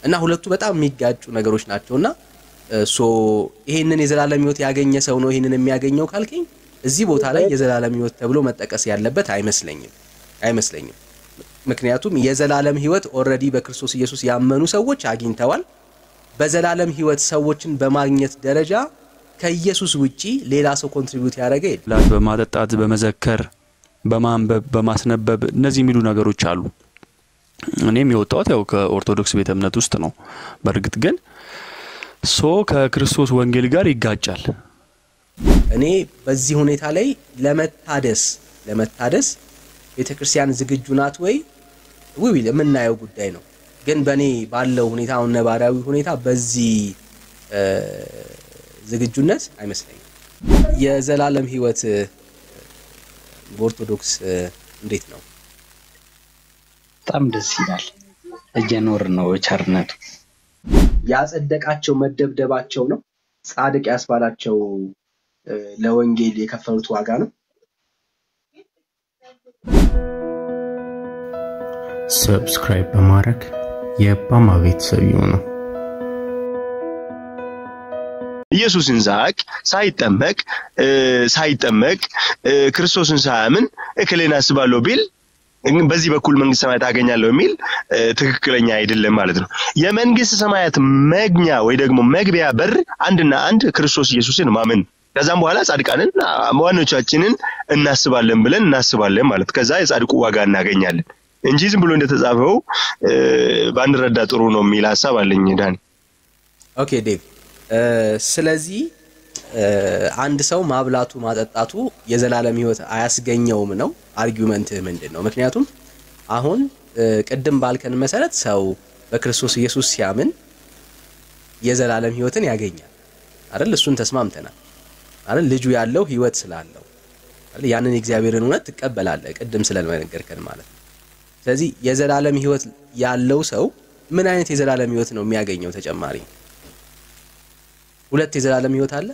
እና ሁለቱ በጣም የሚጋጩ ነገሮች ናቸውና ሶ ይሄንን የዘላለም ህይወት ያገኘ ሰው ነው ይሄንን የሚያገኘው ካልከኝ እዚህ ቦታ ላይ የዘላለም ህይወት ተብሎ መጠቀስ ያለበት አይመስለኝም አይመስለኝም። ምክንያቱም የዘላለም ህይወት ኦልሬዲ በክርስቶስ ኢየሱስ ያመኑ ሰዎች አግኝተዋል። በዘላለም ህይወት ሰዎችን በማግኘት ደረጃ ከኢየሱስ ውጪ ሌላ ሰው ኮንትሪቢዩት ያደረገ የለም። ላት በማጠጣት በመዘከር በማንበብ በማስነበብ እነዚህ የሚሉ ነገሮች አሉ። እኔም የወጣሁት ያው ከኦርቶዶክስ ቤተ እምነት ውስጥ ነው። በእርግጥ ግን ሶ ከክርስቶስ ወንጌል ጋር ይጋጫል። እኔ በዚህ ሁኔታ ላይ ለመታደስ ለመታደስ ቤተ ክርስቲያን ዝግጁ ናት ወይ ውይ የምናየው ጉዳይ ነው። ግን በእኔ ባለው ሁኔታ አሁን ነባራዊ ሁኔታ በዚህ ዝግጁነት አይመስለኝም። የዘላለም ህይወት በኦርቶዶክስ እንዴት ነው? በጣም ደስ ይላል። እየኖር ነው ቸርነቱ። ያጸደቃቸው መደብደባቸው ነው። ጻድቅ ያስባላቸው ለወንጌል የከፈሉት ዋጋ ነው። ሰብስክራይብ በማድረግ የባማ ቤተሰብ ይሁኑ። ኢየሱስን ሳያውቅ ሳይጠመቅ ሳይጠመቅ ክርስቶስን ሳያምን እክሌን አስባለሁ ቢል በዚህ በኩል መንግስት ሰማያት አገኛለሁ የሚል ትክክለኛ አይደለም ማለት ነው። የመንግስት ሰማያት መግኛ ወይ ደግሞ መግቢያ በር አንድና አንድ ክርስቶስ ኢየሱስን ማመን ከዛም በኋላ ጻድቃንን ዋኖቻችንን እናስባለን ብለን እናስባለን ማለት ከዛ የጻድቁ ዋጋ እናገኛለን እንጂ ዝም ብሎ እንደተጻፈው ባንረዳ ጥሩ ነው የሚል ሀሳብ አለኝ ዳኒ። ኦኬ ዴቭ፣ ስለዚህ አንድ ሰው ማብላቱ ማጠጣቱ የዘላለም ህይወት አያስገኘውም ነው አርጊውመንትህ ምንድን ነው? ምክንያቱም አሁን ቅድም ባልከን መሰረት ሰው በክርስቶስ ኢየሱስ ሲያምን የዘላለም ህይወትን ያገኛል አይደል? እሱን ተስማምተናል አይደል? ልጁ ያለው ህይወት ስላለው አይደል? ያንን የእግዚአብሔርን እውነት ትቀበላለህ፣ ቅድም ስለመነገርከን ማለት ነው። ስለዚህ የዘላለም ህይወት ያለው ሰው ምን አይነት የዘላለም ህይወት ነው የሚያገኘው? ተጨማሪ ሁለት የዘላለም ህይወት አለ።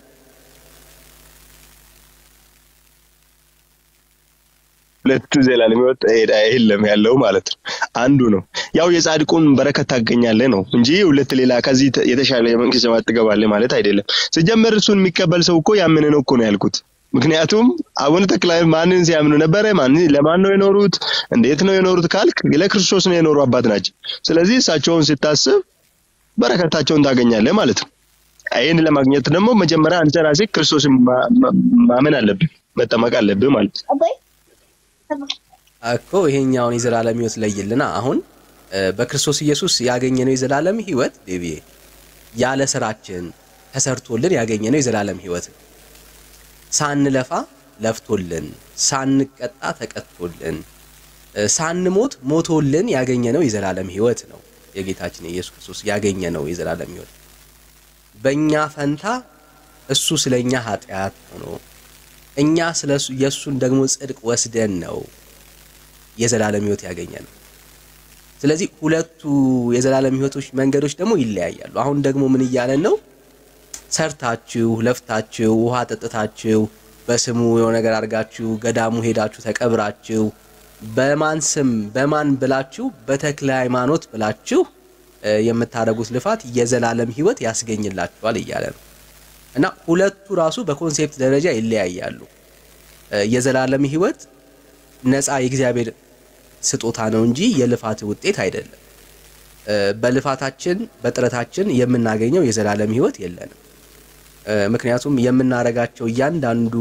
ሁለቱ ዘላለም ህይወት የለም ያለው ማለት ነው። አንዱ ነው ያው የጻድቁን በረከት ታገኛለህ ነው እንጂ ሁለት ሌላ ከዚህ የተሻለ የመንግስት ሰማያት ትገባለህ ማለት አይደለም። ስጀመር እሱን የሚቀበል ሰው እኮ ያመነ ነው እኮ ነው ያልኩት። ምክንያቱም አቡነ ተክለ ማንን ሲያምኑ ነበረ? ማን ለማን ነው የኖሩት? እንዴት ነው የኖሩት ካልክ ለክርስቶስ ነው የኖሩ አባት ናቸው። ስለዚህ እሳቸውን ስታስብ በረከታቸውን ታገኛለህ ማለት ነው። ይህን ለማግኘት ደግሞ መጀመሪያ አንተ ራስህ ክርስቶስን ማመን አለብህ፣ መጠመቅ አለብህ ማለት ነው። እኮ ይሄኛውን የዘላለም ህይወት ለይልና አሁን በክርስቶስ ኢየሱስ ያገኘነው የዘላለም ህይወት ዴቪዬ ያለ ስራችን ተሰርቶልን ያገኘነው የዘላለም ህይወት ነው። ሳንለፋ ለፍቶልን፣ ሳንቀጣ ተቀጥቶልን፣ ሳንሞት ሞቶልን ያገኘነው የዘላለም ህይወት ነው። የጌታችን የኢየሱስ ክርስቶስ ያገኘነው የዘላለም ህይወት በእኛ ፈንታ እሱ ስለኛ ኃጢአት ሆኖ እኛ ስለ የእሱን ደግሞ ጽድቅ ወስደን ነው የዘላለም ህይወት ያገኘ ነው። ስለዚህ ሁለቱ የዘላለም ህይወቶች መንገዶች ደግሞ ይለያያሉ። አሁን ደግሞ ምን እያለን ነው? ሰርታችሁ ለፍታችሁ ውሃ ጠጥታችሁ በስሙ የሆነ ነገር አድርጋችሁ ገዳሙ ሄዳችሁ ተቀብራችሁ በማን ስም በማን ብላችሁ በተክለ ሃይማኖት ብላችሁ የምታደርጉት ልፋት የዘላለም ህይወት ያስገኝላችኋል እያለ ነው። እና ሁለቱ ራሱ በኮንሴፕት ደረጃ ይለያያሉ። የዘላለም ህይወት ነፃ የእግዚአብሔር ስጦታ ነው እንጂ የልፋት ውጤት አይደለም። በልፋታችን በጥረታችን የምናገኘው የዘላለም ህይወት የለንም። ምክንያቱም የምናደርጋቸው እያንዳንዱ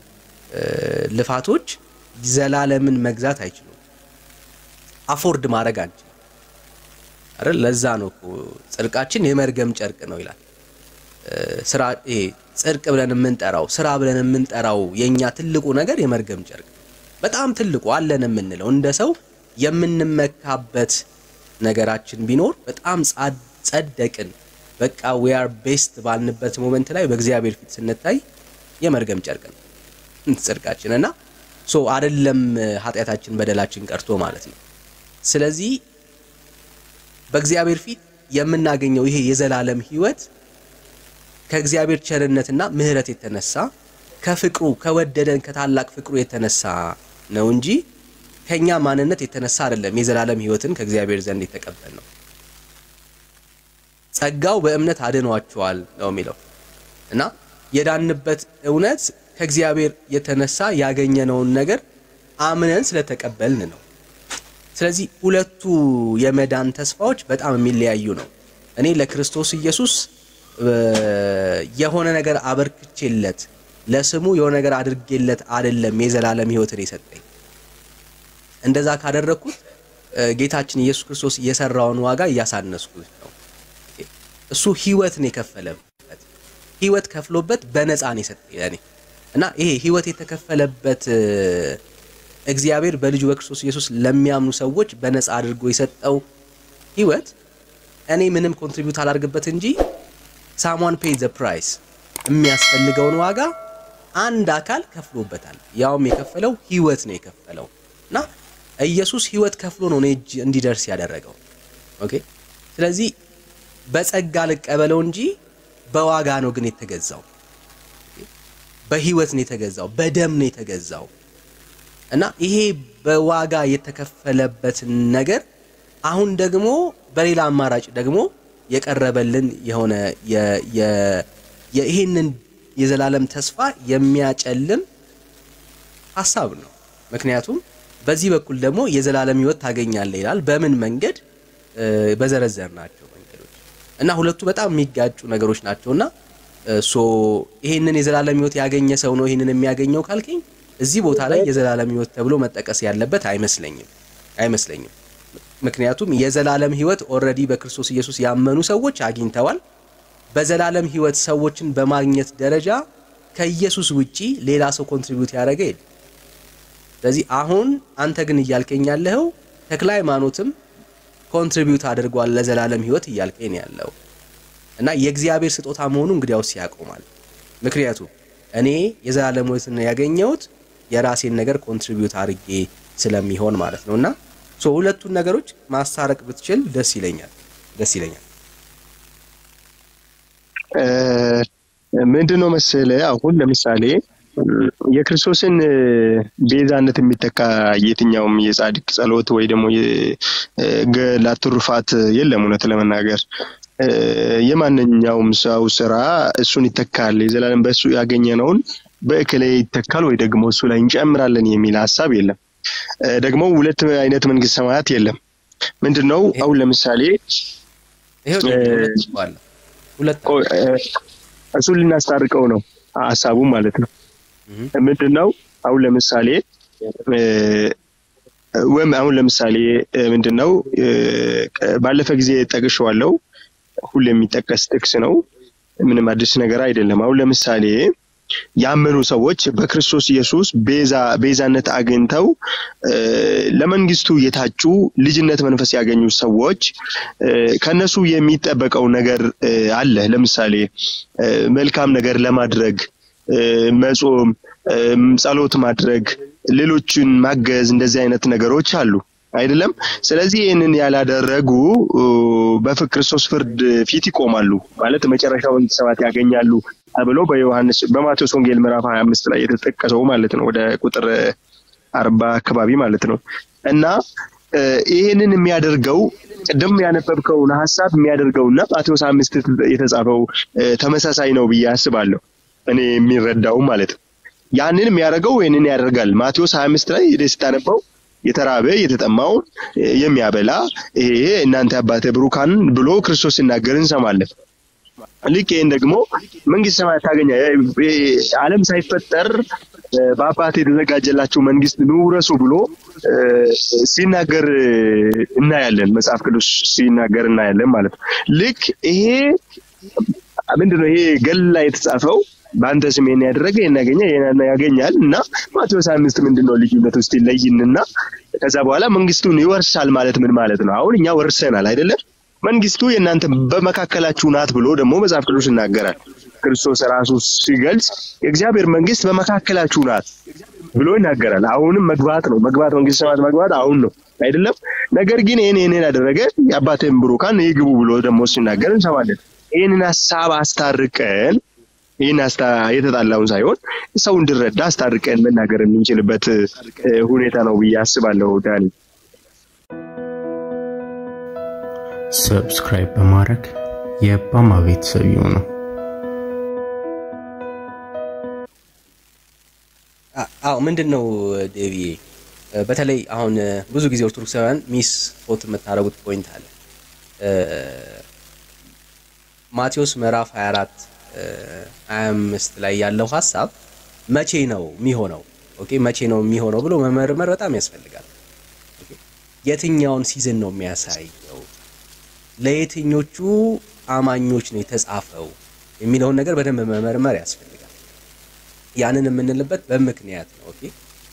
ልፋቶች ዘላለምን መግዛት አይችሉም። አፎርድ ማድረግ አንችልም አይደል? ለዛ ነው እኮ ጽድቃችን የመርገም ጨርቅ ነው ይላል። ስራ ይሄ ጽድቅ ብለን የምንጠራው ስራ ብለን የምንጠራው የኛ ትልቁ ነገር የመርገም ጨርቅ በጣም ትልቁ አለን የምንለው እንደ ሰው የምንመካበት ነገራችን ቢኖር በጣም ጸደቅን በቃ ዊ አር ቤስት ባልንበት ሞመንት ላይ በእግዚአብሔር ፊት ስንታይ የመርገም ጨርቅ ነው ጽድቃችን እና ሶ አይደለም ኃጢአታችን በደላችን ቀርቶ ማለት ነው። ስለዚህ በእግዚአብሔር ፊት የምናገኘው ይሄ የዘላለም ህይወት ከእግዚአብሔር ቸርነትና ምሕረት የተነሳ ከፍቅሩ ከወደደን ከታላቅ ፍቅሩ የተነሳ ነው እንጂ ከኛ ማንነት የተነሳ አይደለም። የዘላለም ህይወትን ከእግዚአብሔር ዘንድ የተቀበል ነው። ጸጋው በእምነት አድኗቸዋል ነው የሚለው እና የዳንበት እውነት ከእግዚአብሔር የተነሳ ያገኘነውን ነገር አምነን ስለተቀበልን ነው። ስለዚህ ሁለቱ የመዳን ተስፋዎች በጣም የሚለያዩ ነው። እኔ ለክርስቶስ ኢየሱስ የሆነ ነገር አበርክቼለት ለስሙ የሆነ ነገር አድርጌለት አይደለም የዘላለም ሕይወትን የሰጠኝ። እንደዛ ካደረግኩት ጌታችን ኢየሱስ ክርስቶስ የሰራውን ዋጋ እያሳነስኩት ነው። እሱ ሕይወትን የከፈለበት ሕይወት ከፍሎበት በነፃ ነው የሰጠኝ ለእኔ እና ይሄ ሕይወት የተከፈለበት እግዚአብሔር በልጁ በክርስቶስ ኢየሱስ ለሚያምኑ ሰዎች በነፃ አድርጎ የሰጠው ሕይወት እኔ ምንም ኮንትሪቢዩት አላደርግበት እንጂ ሳሟን ፔይ ዘ ፕራይስ የሚያስፈልገውን ዋጋ አንድ አካል ከፍሎበታል። ያውም የከፈለው ሕይወት ነው የከፈለው እና ኢየሱስ ሕይወት ከፍሎ ነው እኔ እጅ እንዲደርስ ያደረገው። ኦኬ ስለዚህ በጸጋ ልቀበለው እንጂ በዋጋ ነው ግን የተገዛው። በሕይወት ነው የተገዛው፣ በደም ነው የተገዛው እና ይሄ በዋጋ የተከፈለበትን ነገር አሁን ደግሞ በሌላ አማራጭ ደግሞ የቀረበልን የሆነ ይህንን የዘላለም ተስፋ የሚያጨልም ሀሳብ ነው። ምክንያቱም በዚህ በኩል ደግሞ የዘላለም ሕይወት ታገኛለህ ይላል። በምን መንገድ? በዘረዘር ናቸው መንገዶች እና ሁለቱ በጣም የሚጋጩ ነገሮች ናቸውና ሶ ይህንን የዘላለም ሕይወት ያገኘ ሰው ነው ይህንን የሚያገኘው ካልከኝ እዚህ ቦታ ላይ የዘላለም ሕይወት ተብሎ መጠቀስ ያለበት አይመስለኝም አይመስለኝም። ምክንያቱም የዘላለም ሕይወት ኦልሬዲ በክርስቶስ ኢየሱስ ያመኑ ሰዎች አግኝተዋል። በዘላለም ሕይወት ሰዎችን በማግኘት ደረጃ ከኢየሱስ ውጪ ሌላ ሰው ኮንትሪቢዩት ያደረገ የለም። ስለዚህ አሁን አንተ ግን እያልከኝ ያለኸው ተክለ ሃይማኖትም ኮንትሪቢዩት አድርጓል ለዘላለም ሕይወት እያልከኝ ያለው እና የእግዚአብሔር ስጦታ መሆኑ እንግዲያውስ ያቆማል። ምክንያቱም እኔ የዘላለም ሕይወትን ያገኘሁት የራሴን ነገር ኮንትሪቢዩት አድርጌ ስለሚሆን ማለት ነው እና ሶ ሁለቱን ነገሮች ማስታረቅ ብትችል ደስ ይለኛል ደስ ይለኛል። ምንድን ነው መሰለ አሁን ለምሳሌ የክርስቶስን ቤዛነት የሚተካ የትኛውም የጻድቅ ጸሎት ወይ ደግሞ ገድላት ትሩፋት የለም። እውነት ለመናገር የማንኛውም ሰው ስራ እሱን ይተካል፣ የዘላለም በእሱ ያገኘነውን በእክሌ ይተካል ወይ ደግሞ እሱ ላይ እንጨምራለን የሚል ሀሳብ የለም። ደግሞ ሁለት አይነት መንግስት ሰማያት የለም። ምንድን ነው አሁን ለምሳሌ እሱን ልናስታርቀው ነው ሀሳቡ ማለት ነው። ምንድን ነው አሁን ለምሳሌ ወይም አሁን ለምሳሌ ምንድን ነው ባለፈ ጊዜ ጠቅሼዋለሁ። ሁሌ የሚጠቀስ ጥቅስ ነው። ምንም አዲስ ነገር አይደለም። አሁን ለምሳሌ ያመኑ ሰዎች በክርስቶስ ኢየሱስ ቤዛ ቤዛነት አግኝተው ለመንግስቱ የታጩ ልጅነት መንፈስ ያገኙ ሰዎች ከነሱ የሚጠበቀው ነገር አለ። ለምሳሌ መልካም ነገር ለማድረግ መጾም፣ ጸሎት ማድረግ፣ ሌሎችን ማገዝ እንደዚህ አይነት ነገሮች አሉ አይደለም። ስለዚህ ይህንን ያላደረጉ በክርስቶስ ፍርድ ፊት ይቆማሉ ማለት መጨረሻው መንግስተ ሰማያት ያገኛሉ ተብሎ በዮሐንስ በማቴዎስ ወንጌል ምዕራፍ ሀያ አምስት ላይ የተጠቀሰው ማለት ነው ወደ ቁጥር አርባ አካባቢ ማለት ነው እና ይህንን የሚያደርገው ቅድም ያነበብከውን ሀሳብ የሚያደርገውና ማቴዎስ አምስት የተጻፈው ተመሳሳይ ነው ብዬ አስባለሁ እኔ የሚረዳው ማለት ነው። ያንን የሚያደርገው ይህንን ያደርጋል። ማቴዎስ ሀያ አምስት ላይ ስታነበው የተራበ የተጠማውን የሚያበላ ይሄ እናንተ አባተ ብሩካን ብሎ ክርስቶስ ሲናገር እንሰማለን። ልክ ይህን ደግሞ መንግስት ሰማያት ታገኛ ዓለም ሳይፈጠር በአባት የተዘጋጀላቸው መንግስት ንውረሱ ብሎ ሲናገር እናያለን። መጽሐፍ ቅዱስ ሲናገር እናያለን ማለት ነው። ልክ ይሄ ምንድነው ይሄ ገል ላይ የተጻፈው በአንተ ስም ይሄን ያደረገ ይሄን ያገኘ ይሄን ያገኛል እና ማቴዎስ አምስት ምንድን ነው ልዩነት ውስጥ ይለይንና ከዛ በኋላ መንግስቱን ይወርሳል ማለት ምን ማለት ነው? አሁን እኛ ወርሰናል አይደለም? መንግስቱ የእናንተ በመካከላችሁ ናት ብሎ ደግሞ መጽሐፍ ቅዱስ ይናገራል። ክርስቶስ ራሱ ሲገልጽ የእግዚአብሔር መንግስት በመካከላችሁ ናት ብሎ ይናገራል። አሁንም መግባት ነው መግባት መንግስት ሰማያት መግባት አሁን ነው አይደለም? ነገር ግን ይህን ይህንን ያደረገ የአባቴን ብሩካን ይግቡ ብሎ ደግሞ ሲናገር እንሰማለን። ይህንን ሀሳብ አስታርቀን ይህን የተጣላውን ሳይሆን ሰው እንዲረዳ አስታርቀን መናገር የምንችልበት ሁኔታ ነው ብዬ አስባለሁ። ዳኒ ሰብስክራይብ በማድረግ የባማ ቤተሰብ ይሁኑ። አዎ ምንድን ነው ዴቪዬ፣ በተለይ አሁን ብዙ ጊዜ ኦርቶዶክሳውያን ሚስ ፎት የምታደርጉት ፖይንት አለ። ማቴዎስ ምዕራፍ 24 25 ላይ ያለው ሀሳብ መቼ ነው የሚሆነው? ኦኬ መቼ ነው የሚሆነው ብሎ መመርመር በጣም ያስፈልጋል። ኦኬ የትኛውን ሲዝን ነው የሚያሳየው? ለየትኞቹ አማኞች ነው የተጻፈው የሚለውን ነገር በደንብ መመርመር ያስፈልጋል። ያንን የምንልበት በምክንያት ነው። ኦኬ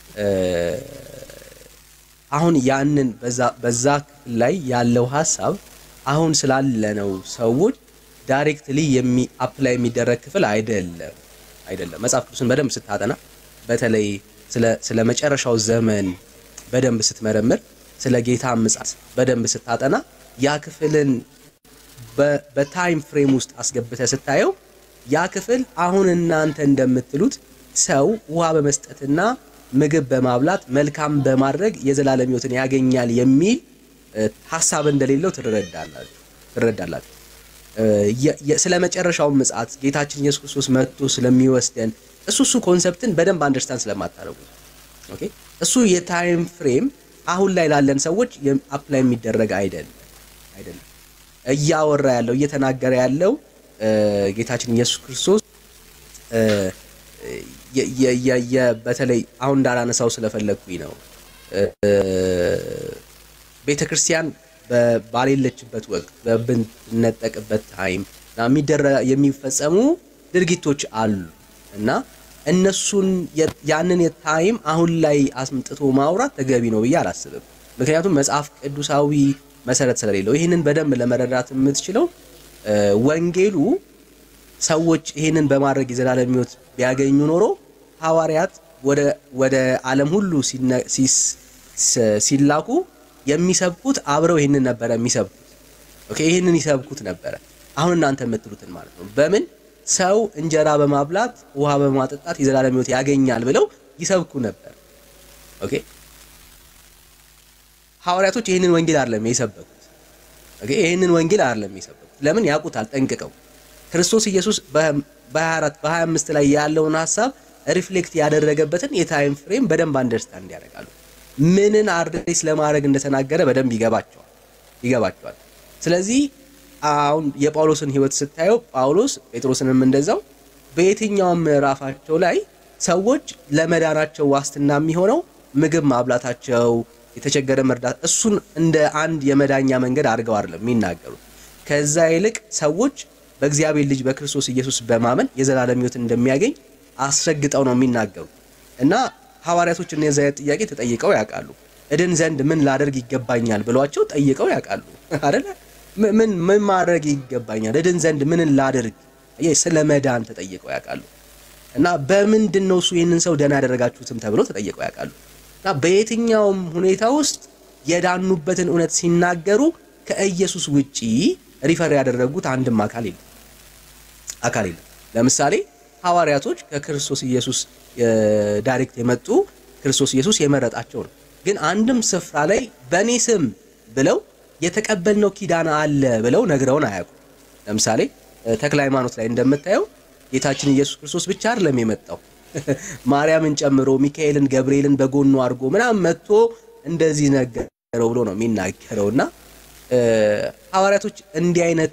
አሁን ያንን በዛ ክፍል ላይ ያለው ሀሳብ አሁን ስላለነው ሰዎች ዳይሬክትሊ የሚ አፕላይ የሚደረግ ክፍል አይደለም አይደለም። መጽሐፍ ቅዱስን በደንብ ስታጠና በተለይ ስለ መጨረሻው ዘመን በደንብ ስትመረምር ስለ ጌታ ምጽአት በደንብ ስታጠና ያ ክፍልን በታይም ፍሬም ውስጥ አስገብተ ስታየው ያ ክፍል አሁን እናንተ እንደምትሉት ሰው ውሃ በመስጠትና ምግብ በማብላት መልካም በማድረግ የዘላለም ሕይወትን ያገኛል የሚል ሀሳብ እንደሌለው ትረዳላችሁ ትረዳላችሁ። ስለ መጨረሻው ምጽአት ጌታችን ኢየሱስ ክርስቶስ መጥቶ ስለሚወስደን እሱ እሱ ኮንሰፕትን በደንብ አንደርስታንድ ስለማታደርጉ ኦኬ፣ እሱ የታይም ፍሬም አሁን ላይ ላለን ሰዎች አፕላይ የሚደረግ አይደለም አይደለም። እያወራ ያለው እየተናገረ ያለው ጌታችን ኢየሱስ ክርስቶስ በተለይ አሁን እንዳላነሳው ስለፈለግኩኝ ነው። ቤተ ክርስቲያን ባሌለችበት ወቅት በብንነጠቅበት ታይም የሚፈጸሙ ድርጊቶች አሉ እና እነሱን ያንን የታይም አሁን ላይ አስምጥቶ ማውራት ተገቢ ነው ብዬ አላስብም። ምክንያቱም መጽሐፍ ቅዱሳዊ መሰረት ስለሌለው ይህንን በደንብ ለመረዳት የምትችለው ወንጌሉ ሰዎች ይህንን በማድረግ የዘላለም ሕይወት ቢያገኙ ኖሮ ሐዋርያት ወደ ዓለም ሁሉ ሲላኩ የሚሰብኩት አብረው ይህንን ነበረ የሚሰብኩት። ኦኬ ይህንን ይሰብኩት ነበረ። አሁን እናንተ የምትሉትን ማለት ነው። በምን ሰው እንጀራ በማብላት ውሃ በማጠጣት የዘላለም ሕይወት ያገኛል ብለው ይሰብኩ ነበር። ኦኬ ሐዋርያቶች ይህንን ወንጌል አይደለም የሰበኩት። ኦኬ ይህንን ወንጌል አይደለም የሰበኩት። ለምን ያውቁታል ጠንቅቀው። ክርስቶስ ኢየሱስ በ24 በ25 ላይ ያለውን ሀሳብ ሪፍሌክት ያደረገበትን የታይም ፍሬም በደንብ አንደርስታንድ ያደርጋሉ። ምንን አድሬስ ለማድረግ እንደተናገረ በደንብ ይገባቸዋል ይገባቸዋል። ስለዚህ አሁን የጳውሎስን ሕይወት ስታየው ጳውሎስ ጴጥሮስንም እንደዛው በየትኛውም ምዕራፋቸው ላይ ሰዎች ለመዳናቸው ዋስትና የሚሆነው ምግብ ማብላታቸው፣ የተቸገረ መርዳት እሱን እንደ አንድ የመዳኛ መንገድ አድርገው አይደለም የሚናገሩት። ከዛ ይልቅ ሰዎች በእግዚአብሔር ልጅ በክርስቶስ ኢየሱስ በማመን የዘላለም ሕይወት እንደሚያገኝ አስረግጠው ነው የሚናገሩት እና ሐዋርያቶች እነዚያ አይነት ጥያቄ ተጠይቀው ያውቃሉ። እድን ዘንድ ምን ላደርግ ይገባኛል ብሏቸው ጠይቀው ያውቃሉ አይደለ? ምን ምን ማድረግ ይገባኛል እድን ዘንድ ምን ላደርግ ስለ መዳን ተጠይቀው ያውቃሉ። እና በምንድን ነው እሱ ይህንን ሰው ደህና ያደረጋችሁትም ተብሎ ተጠይቀው ያውቃሉ። እና በየትኛውም ሁኔታ ውስጥ የዳኑበትን እውነት ሲናገሩ ከኢየሱስ ውጪ ሪፈር ያደረጉት አንድም አካል የለም አካል የለም። ለምሳሌ ሐዋርያቶች ከክርስቶስ ኢየሱስ ዳይሬክት የመጡ ክርስቶስ ኢየሱስ የመረጣቸው ነው። ግን አንድም ስፍራ ላይ በእኔ ስም ብለው የተቀበልነው ኪዳን አለ ብለው ነግረውን አያውቁም። ለምሳሌ ተክለ ሃይማኖት ላይ እንደምታየው ጌታችን ኢየሱስ ክርስቶስ ብቻ አይደለም የመጣው ማርያምን ጨምሮ ሚካኤልን፣ ገብርኤልን በጎኑ አድርጎ ምናምን መጥቶ እንደዚህ ነገረው ብሎ ነው የሚናገረው እና ሐዋርያቶች እንዲህ አይነት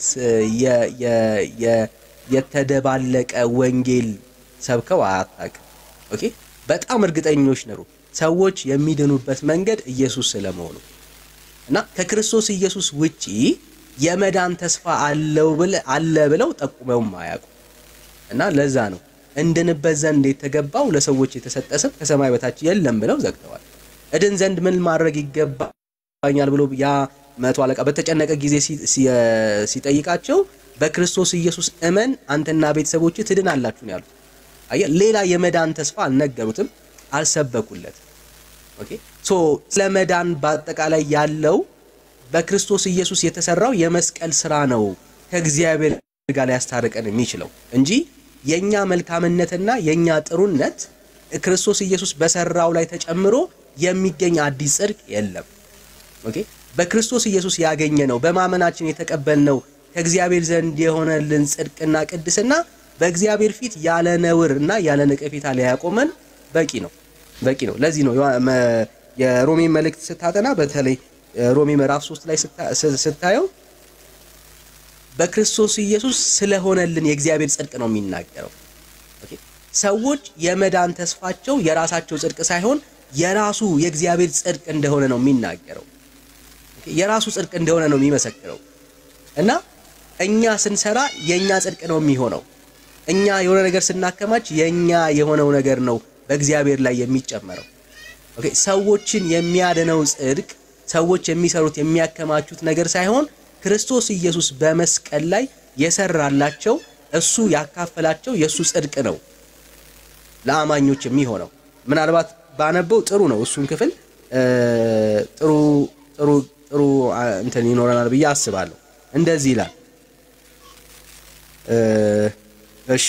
የተደባለቀ ወንጌል ሰብከው አያታቅም። ኦኬ በጣም እርግጠኞች ነሩ ሰዎች የሚድኑበት መንገድ ኢየሱስ ስለመሆኑ እና ከክርስቶስ ኢየሱስ ውጪ የመዳን ተስፋ አለው አለ ብለው ጠቁመውም አያውቁም። እና ለዛ ነው እንድንበት ዘንድ የተገባው ለሰዎች የተሰጠ ስም ከሰማይ በታች የለም ብለው ዘግተዋል። እድን ዘንድ ምን ማድረግ ይገባኛል ብሎ ያ መቶ አለቃ በተጨነቀ ጊዜ ሲጠይቃቸው በክርስቶስ ኢየሱስ እመን አንተና ቤተሰቦች ትድናላችሁ ነው ያሉት። አየህ፣ ሌላ የመዳን ተስፋ አልነገሩትም፣ አልሰበኩለትም። ኦኬ ሶ ስለ መዳን በአጠቃላይ ያለው በክርስቶስ ኢየሱስ የተሰራው የመስቀል ስራ ነው ከእግዚአብሔር ጋር ሊያስታርቀን የሚችለው እንጂ የኛ መልካምነትና የኛ ጥሩነት ክርስቶስ ኢየሱስ በሰራው ላይ ተጨምሮ የሚገኝ አዲስ ጽድቅ የለም። ኦኬ በክርስቶስ ኢየሱስ ያገኘ ነው በማመናችን የተቀበልነው ከእግዚአብሔር ዘንድ የሆነልን ጽድቅና ቅድስና በእግዚአብሔር ፊት ያለ ነውር እና ያለ ነቀፌታ ሊያቆመን በቂ ነው በቂ ነው። ለዚህ ነው የሮሜ መልእክት ስታጠና በተለይ ሮሜ ምዕራፍ 3 ላይ ስታየው በክርስቶስ ኢየሱስ ስለሆነልን የእግዚአብሔር ጽድቅ ነው የሚናገረው። ሰዎች የመዳን ተስፋቸው የራሳቸው ጽድቅ ሳይሆን የራሱ የእግዚአብሔር ጽድቅ እንደሆነ ነው የሚናገረው። የራሱ ጽድቅ እንደሆነ ነው የሚመሰክረው እና እኛ ስንሰራ የኛ ጽድቅ ነው የሚሆነው። እኛ የሆነ ነገር ስናከማች የኛ የሆነው ነገር ነው በእግዚአብሔር ላይ የሚጨመረው። ኦኬ ሰዎችን የሚያድነው ጽድቅ ሰዎች የሚሰሩት የሚያከማቹት ነገር ሳይሆን ክርስቶስ ኢየሱስ በመስቀል ላይ የሰራላቸው እሱ ያካፈላቸው የእሱ ጽድቅ ነው ለአማኞች የሚሆነው። ምናልባት ባነበው ጥሩ ነው። እሱን ክፍል ጥሩ ጥሩ ጥሩ እንትን ይኖረናል ብዬ አስባለሁ። እንደዚህ ይላል። እሺ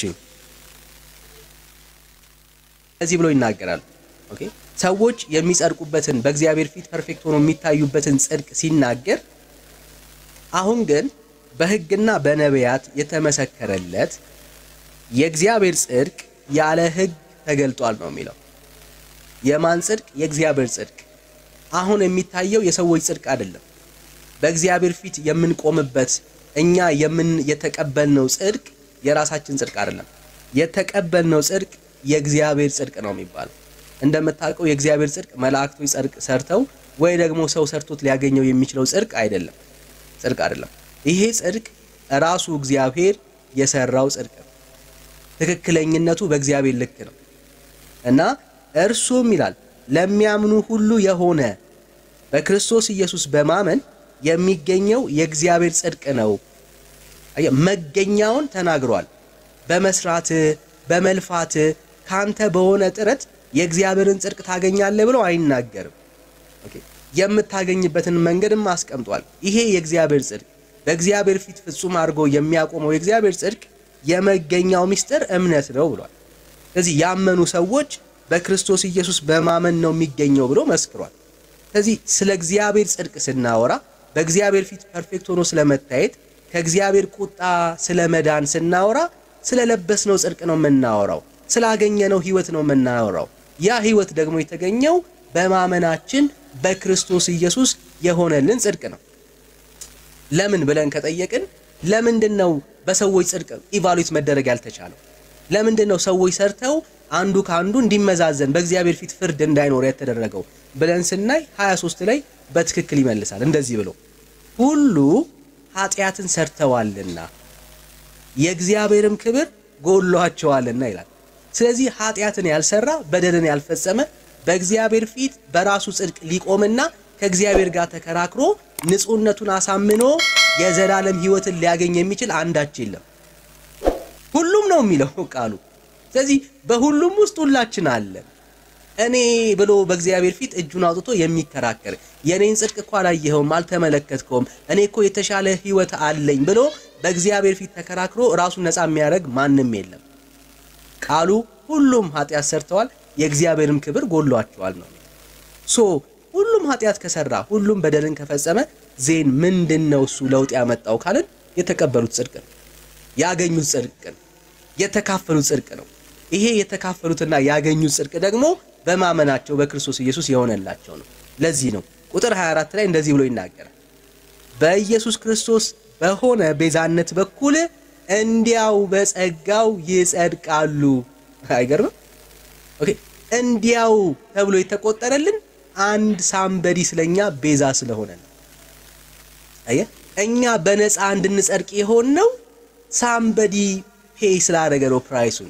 እዚህ ብሎ ይናገራል። ኦኬ ሰዎች የሚጸድቁበትን በእግዚአብሔር ፊት ፐርፌክት ሆኖ የሚታዩበትን ጽድቅ ሲናገር አሁን ግን በሕግና በነቢያት የተመሰከረለት የእግዚአብሔር ጽድቅ ያለ ሕግ ተገልጧል ነው የሚለው። የማን ጽድቅ? የእግዚአብሔር ጽድቅ። አሁን የሚታየው የሰዎች ጽድቅ አይደለም። በእግዚአብሔር ፊት የምንቆምበት እኛ የምን የተቀበልነው ጽድቅ የራሳችን ጽድቅ አይደለም። የተቀበልነው ጽድቅ የእግዚአብሔር ጽድቅ ነው የሚባለው። እንደምታውቀው የእግዚአብሔር ጽድቅ መላእክቶች ጽድቅ ሰርተው ወይ ደግሞ ሰው ሰርቶት ሊያገኘው የሚችለው ጽድቅ አይደለም። ጽድቅ አይደለም። ይሄ ጽድቅ ራሱ እግዚአብሔር የሰራው ጽድቅ ነው። ትክክለኝነቱ በእግዚአብሔር ልክ ነው እና እርሱም ይላል ለሚያምኑ ሁሉ የሆነ በክርስቶስ ኢየሱስ በማመን የሚገኘው የእግዚአብሔር ጽድቅ ነው። መገኛውን ተናግሯል። በመስራት በመልፋት ካንተ በሆነ ጥረት የእግዚአብሔርን ጽድቅ ታገኛለህ ብሎ አይናገርም። የምታገኝበትን መንገድም አስቀምጧል። ይሄ የእግዚአብሔር ጽድቅ በእግዚአብሔር ፊት ፍጹም አድርጎ የሚያቆመው የእግዚአብሔር ጽድቅ የመገኛው ምስጢር እምነት ነው ብሏል። ስለዚህ ያመኑ ሰዎች በክርስቶስ ኢየሱስ በማመን ነው የሚገኘው ብሎ መስክሯል። ስለዚህ ስለ እግዚአብሔር ጽድቅ ስናወራ በእግዚአብሔር ፊት ፐርፌክት ሆኖ ስለመታየት ከእግዚአብሔር ቁጣ ስለ መዳን ስናወራ ስለለበስነው ጽድቅ ነው የምናወራው። ስላገኘነው ሕይወት ነው የምናወራው። ያ ሕይወት ደግሞ የተገኘው በማመናችን በክርስቶስ ኢየሱስ የሆነልን ጽድቅ ነው። ለምን ብለን ከጠየቅን ለምንድን ነው በሰዎች ጽድቅ ኢቫሉዌት መደረግ ያልተቻለው? ለምንድን ነው ሰዎች ሰርተው አንዱ ከአንዱ እንዲመዛዘን በእግዚአብሔር ፊት ፍርድ እንዳይኖር የተደረገው ብለን ስናይ 23 ላይ በትክክል ይመልሳል። እንደዚህ ብሎ ሁሉ ኃጢአትን ሰርተዋልና የእግዚአብሔርም ክብር ጎሏቸዋልና ይላል። ስለዚህ ኃጢአትን ያልሰራ በደልን ያልፈጸመ በእግዚአብሔር ፊት በራሱ ጽድቅ ሊቆምና ከእግዚአብሔር ጋር ተከራክሮ ንጹሕነቱን አሳምኖ የዘላለም ሕይወትን ሊያገኝ የሚችል አንዳች የለም። ሁሉም ነው የሚለው ቃሉ። ስለዚህ በሁሉም ውስጥ ሁላችን አለን። እኔ ብሎ በእግዚአብሔር ፊት እጁን አውጥቶ የሚከራከር የኔን ጽድቅ እኮ አላየኸውም፣ አልተመለከትከውም፣ እኔ እኮ የተሻለ ሕይወት አለኝ ብሎ በእግዚአብሔር ፊት ተከራክሮ ራሱን ነፃ የሚያደርግ ማንም የለም። ቃሉ ሁሉም ኃጢአት ሰርተዋል የእግዚአብሔርም ክብር ጎሏቸዋል ነው። ሶ ሁሉም ኃጢአት ከሰራ ሁሉም በደልን ከፈጸመ ዜን ምንድን ነው እሱ ለውጥ ያመጣው ካልን የተቀበሉት ጽድቅ ነው፣ ያገኙት ጽድቅ ነው፣ የተካፈሉት ጽድቅ ነው። ይሄ የተካፈሉትና ያገኙት ጽድቅ ደግሞ በማመናቸው በክርስቶስ ኢየሱስ የሆነላቸው ነው። ለዚህ ነው ቁጥር 24 ላይ እንደዚህ ብሎ ይናገራል። በኢየሱስ ክርስቶስ በሆነ ቤዛነት በኩል እንዲያው በጸጋው ይጸድቃሉ። አይገርምም? ኦኬ እንዲያው ተብሎ የተቆጠረልን አንድ ሳምበዲ ስለኛ ቤዛ ስለሆነ ነው። አየህ፣ እኛ በነፃ እንድንጸድቅ የሆነው ሳምበዲ ፔይ ስላደረገ ነው። ፕራይሱን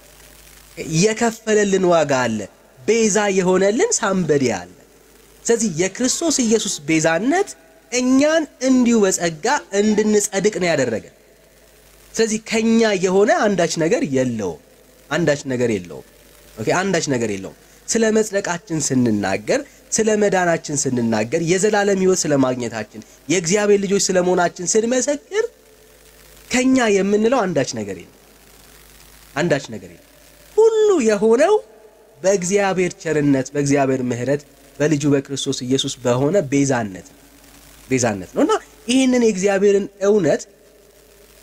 የከፈለልን ዋጋ አለ። ቤዛ የሆነልን ሳምበዲ አለ። ስለዚህ የክርስቶስ ኢየሱስ ቤዛነት እኛን እንዲሁ በጸጋ እንድንጸድቅ ነው ያደረገን። ስለዚህ ከኛ የሆነ አንዳች ነገር የለውም። አንዳች ነገር የለውም። ኦኬ አንዳች ነገር የለውም። ስለ መጽደቃችን ስንናገር፣ ስለ መዳናችን ስንናገር፣ የዘላለም ሕይወት ስለ ማግኘታችን፣ የእግዚአብሔር ልጆች ስለ መሆናችን ስንመሰክር ከኛ የምንለው አንዳች ነገር የለም። አንዳች ነገር የለም። ሁሉ የሆነው በእግዚአብሔር ቸርነት፣ በእግዚአብሔር ምሕረት፣ በልጁ በክርስቶስ ኢየሱስ በሆነ ቤዛነት ነው ቤዛነት ነው እና ይህንን የእግዚአብሔርን እውነት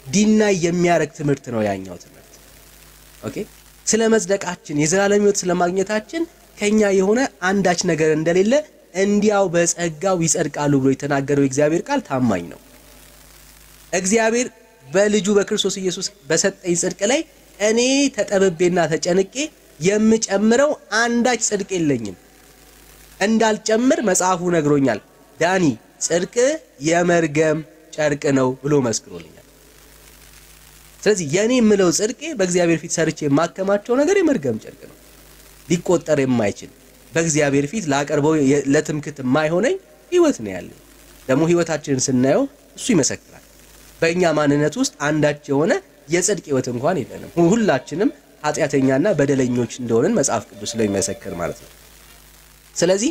ዲናይ የሚያደርግ ትምህርት ነው ያኛው ትምህርት። ኦኬ ስለ መጽደቃችን የዘላለም ሕይወት ስለማግኘታችን ከኛ የሆነ አንዳች ነገር እንደሌለ እንዲያው በጸጋው ይጸድቃሉ ብሎ የተናገረው የእግዚአብሔር ቃል ታማኝ ነው። እግዚአብሔር በልጁ በክርስቶስ ኢየሱስ በሰጠኝ ጽድቅ ላይ እኔ ተጠብቤና ተጨንቄ የምጨምረው አንዳች ጽድቅ የለኝም። እንዳልጨምር መጽሐፉ ነግሮኛል። ዳኒ ጽድቅ የመርገም ጨርቅ ነው ብሎ መስክሮልኛል። ስለዚህ የኔ የምለው ጽድቄ በእግዚአብሔር ፊት ሰርቼ የማከማቸው ነገር የመርገም ጨርቅ ነው፣ ሊቆጠር የማይችል በእግዚአብሔር ፊት ላቀርበው ለትምክት የማይሆነኝ ህይወት ነው ያለኝ። ደግሞ ህይወታችንን ስናየው እሱ ይመሰክራል። በእኛ ማንነት ውስጥ አንዳች የሆነ የጽድቅ ህይወት እንኳን የለንም። ሁላችንም ኃጢአተኛና በደለኞች እንደሆንን መጽሐፍ ቅዱስ ስለሚመሰክር ማለት ነው። ስለዚህ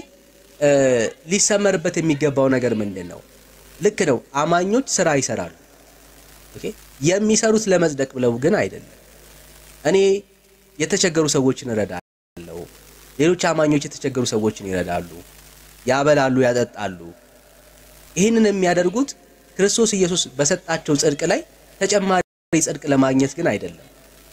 ሊሰመርበት የሚገባው ነገር ምንድን ነው? ልክ ነው፣ አማኞች ስራ ይሰራሉ። ኦኬ የሚሰሩት ለመጽደቅ ብለው ግን አይደለም። እኔ የተቸገሩ ሰዎችን እረዳለሁ። ሌሎች አማኞች የተቸገሩ ሰዎችን ይረዳሉ፣ ያበላሉ፣ ያጠጣሉ። ይህንን የሚያደርጉት ክርስቶስ ኢየሱስ በሰጣቸው ጽድቅ ላይ ተጨማሪ ጽድቅ ለማግኘት ግን አይደለም።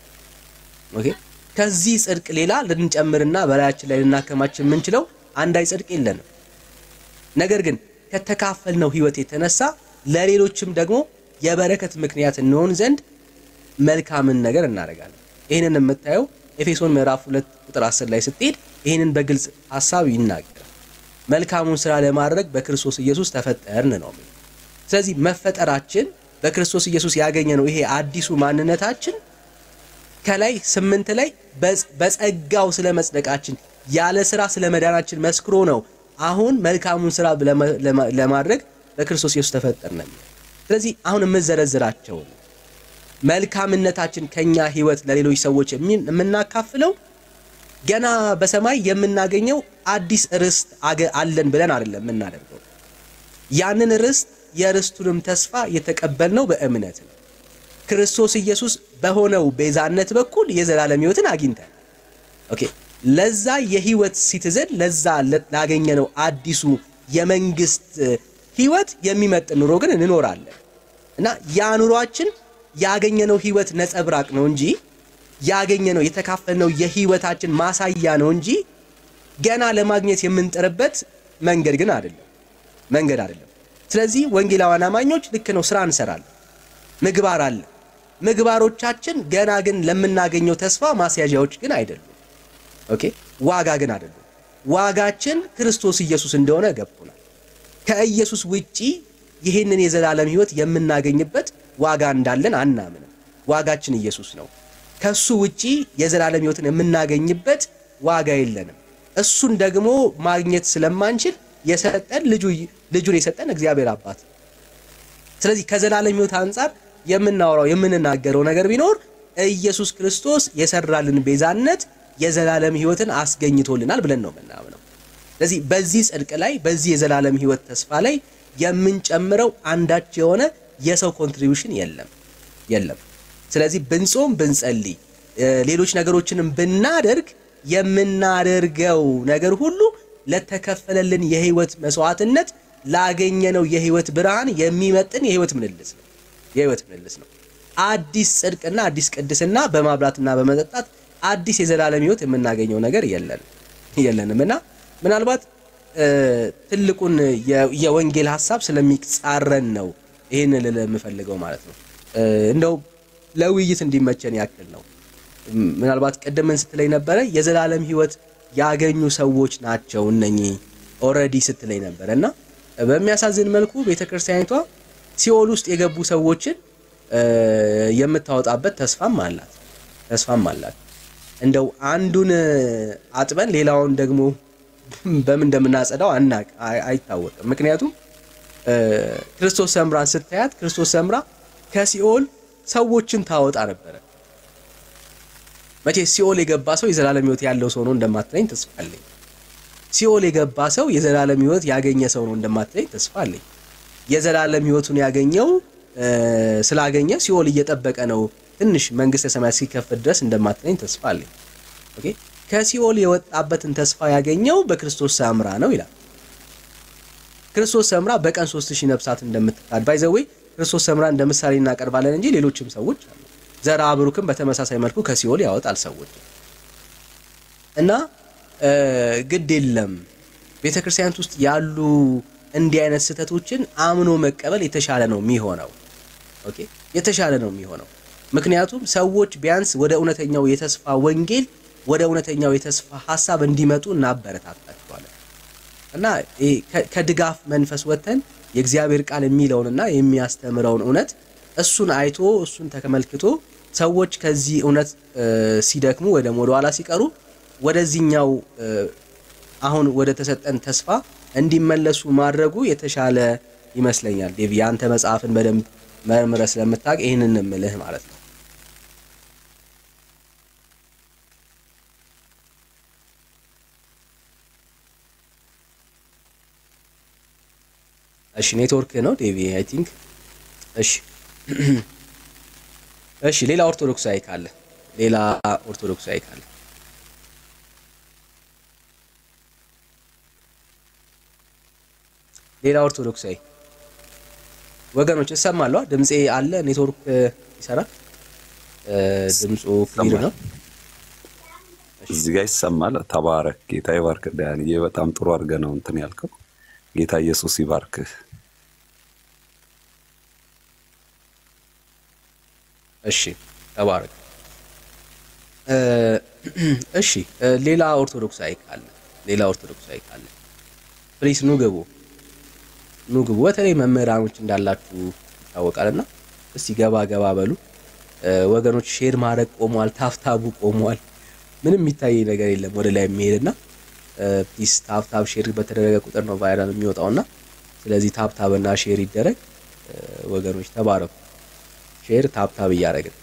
ኦኬ ከዚህ ጽድቅ ሌላ ልንጨምርና በላያችን ላይ ልናከማች የምንችለው አንዳች ጽድቅ የለንም። ነገር ግን ከተካፈልነው ህይወት የተነሳ ለሌሎችም ደግሞ የበረከት ምክንያት እንሆን ዘንድ መልካምን ነገር እናደርጋለን። ይህንን የምታየው ኤፌሶን ምዕራፍ 2 ቁጥር 10 ላይ ስትሄድ ይህንን በግልጽ ሀሳብ ይናገራል። መልካሙን ስራ ለማድረግ በክርስቶስ ኢየሱስ ተፈጠርን ነው። ስለዚህ መፈጠራችን በክርስቶስ ኢየሱስ ያገኘ ነው። ይሄ አዲሱ ማንነታችን ከላይ ስምንት ላይ በጸጋው ስለ መጽደቃችን ያለ ስራ ስለ መዳናችን መስክሮ ነው አሁን መልካሙን ስራ ለማድረግ በክርስቶስ ኢየሱስ ተፈጠርን። ስለዚህ አሁን የምዘረዝራቸው መልካምነታችን ከኛ ህይወት ለሌሎች ሰዎች የምናካፍለው ገና በሰማይ የምናገኘው አዲስ ርስት አለን ብለን አይደለም የምናደርገው። ያንን ርስት የርስቱንም ተስፋ የተቀበልነው በእምነት ነው። ክርስቶስ ኢየሱስ በሆነው ቤዛነት በኩል የዘላለም ህይወትን አግኝተን ኦኬ ለዛ የህይወት ሲቲዝን ለዛ ላገኘነው አዲሱ የመንግስት ህይወት የሚመጥን ኑሮ ግን እንኖራለን እና ያ ኑሯችን ያገኘነው ህይወት ነጸብራቅ ነው እንጂ ያገኘነው የተካፈልነው የህይወታችን ማሳያ ነው እንጂ ገና ለማግኘት የምንጥርበት መንገድ ግን አይደለም መንገድ አይደለም። ስለዚህ ወንጌላውያን አማኞች ልክ ነው፣ ስራ እንሰራለን፣ ምግባር አለ። ምግባሮቻችን ገና ግን ለምናገኘው ተስፋ ማስያዣዎች ግን አይደሉም። ኦኬ ዋጋ ግን አይደሉም። ዋጋችን ክርስቶስ ኢየሱስ እንደሆነ ገብቶናል። ከኢየሱስ ውጪ ይህንን የዘላለም ህይወት የምናገኝበት ዋጋ እንዳለን አናምንም። ዋጋችን ኢየሱስ ነው። ከሱ ውጪ የዘላለም ህይወትን የምናገኝበት ዋጋ የለንም። እሱን ደግሞ ማግኘት ስለማንችል የሰጠን ልጁን የሰጠን እግዚአብሔር አባት ነው። ስለዚህ ከዘላለም ህይወት አንጻር የምናወራው የምንናገረው ነገር ቢኖር ኢየሱስ ክርስቶስ የሰራልን ቤዛነት የዘላለም ህይወትን አስገኝቶልናል ብለን ነው የምናምነው። ስለዚህ በዚህ ጽድቅ ላይ በዚህ የዘላለም ህይወት ተስፋ ላይ የምንጨምረው አንዳች የሆነ የሰው ኮንትሪቢዩሽን የለም የለም። ስለዚህ ብንጾም ብንጸልይ፣ ሌሎች ነገሮችንም ብናደርግ የምናደርገው ነገር ሁሉ ለተከፈለልን የህይወት መስዋዕትነት ላገኘነው የህይወት ብርሃን የሚመጥን የህይወት ምልልስ ነው የህይወት ምልልስ ነው። አዲስ ጽድቅና አዲስ ቅድስና በማብላትና በመጠጣት አዲስ የዘላለም ህይወት የምናገኘው ነገር የለንም የለንም እና ምናልባት ትልቁን የወንጌል ሀሳብ ስለሚጻረን ነው ይህን ልል የምፈልገው ማለት ነው። እንደው ለውይይት እንዲመቸን ያክል ነው። ምናልባት ቅድምን ስትለኝ ነበረ የዘላለም ህይወት ያገኙ ሰዎች ናቸው እነኚህ ኦልሬዲ ስትለኝ ነበረ እና በሚያሳዝን መልኩ ቤተ ክርስቲያኒቷ ሲኦል ውስጥ የገቡ ሰዎችን የምታወጣበት ተስፋም አላት ተስፋም አላት። እንደው አንዱን አጥበን ሌላውን ደግሞ በምን እንደምናጸዳው አናቅ አይታወቅም። ምክንያቱም ክርስቶስ ሰምራን ስታያት ክርስቶስ ሰምራ ከሲኦል ሰዎችን ታወጣ ነበረ። መቼ ሲኦል የገባ ሰው የዘላለም ህይወት ያለው ሰው ነው እንደማትለኝ ተስፋ አለኝ። ሲኦል የገባ ሰው የዘላለም ህይወት ያገኘ ሰው ነው እንደማትለኝ ተስፋ አለኝ። የዘላለም ህይወቱን ያገኘው ስላገኘ ሲኦል እየጠበቀ ነው ትንሽ መንግስተ ሰማያት ሲከፈት ድረስ እንደማትለኝ ተስፋ አለኝ። ኦኬ ከሲኦል የወጣበትን ተስፋ ያገኘው በክርስቶስ ሰምራ ነው ይላል። ክርስቶስ ሰምራ በቀን ሶስት ሺህ ነፍሳት እንደምትታድ ባይዘዌ ክርስቶስ ሰምራ እንደ ምሳሌ እናቀርባለን እንጂ ሌሎችም ሰዎች አሉ። ዘራ ብሩክም በተመሳሳይ መልኩ ከሲኦል ያወጣል ሰዎች እና ግድ የለም ቤተ ክርስቲያናት ውስጥ ያሉ እንዲህ አይነት ስህተቶችን አምኖ መቀበል የተሻለ ነው የሚሆነው። ኦኬ የተሻለ ነው የሚሆነው። ምክንያቱም ሰዎች ቢያንስ ወደ እውነተኛው የተስፋ ወንጌል ወደ እውነተኛው የተስፋ ሀሳብ እንዲመጡ እናበረታታቸዋለን እና ከድጋፍ መንፈስ ወጥተን የእግዚአብሔር ቃል የሚለውንና የሚያስተምረውን እውነት እሱን አይቶ እሱን ተመልክቶ ሰዎች ከዚህ እውነት ሲደክሙ ወይ ደግሞ ወደኋላ ሲቀሩ ወደዚህኛው አሁን ወደ ተሰጠን ተስፋ እንዲመለሱ ማድረጉ የተሻለ ይመስለኛል። ዴቪ አንተ መጽሐፍን በደንብ መርምረ ስለምታውቅ ይህንን እምልህ ማለት ነው። እሺ ኔትወርክ ነው ዴቪ አይ ቲንክ። እሺ እሺ ሌላ ኦርቶዶክሳዊ ካለ ሌላ ኦርቶዶክሳዊ ካለ ሌላ ኦርቶዶክሳዊ ወገኖች እሰማለሁ። ድምፄ አለ። ኔትወርክ ይሰራል። ድምፁ ክሊር ነው። እዚህ ጋር ይሰማል። ተባረክ። ጌታ ይባርክ። ዳንዬ በጣም ጥሩ አድርገህ ነው እንትን ያልከው። ጌታ ኢየሱስ ይባርክህ። እሺ ተባረክ። እሺ ሌላ ኦርቶዶክሳዊ ካለ ሌላ ኦርቶዶክሳዊ ካለ ፕሊስ ኑ ግቡ ኑ ግቡ። በተለይ መምህራኖች እንዳላችሁ ይታወቃልና እስቲ ገባ ገባ በሉ ወገኖች። ሼር ማድረግ ቆሟል፣ ታፍታቡ ቆሟል። ምንም የሚታይ ነገር የለም ወደ ላይ የሚሄድና ፕሊስ ታፕታፕ ሼር በተደረገ ቁጥር ነው ቫይራል የሚወጣውና ስለዚህ ታፕታብ እና ሼር ይደረግ ወገኖች፣ ተባረኩ። ሼር ታፕታብ እያደረግን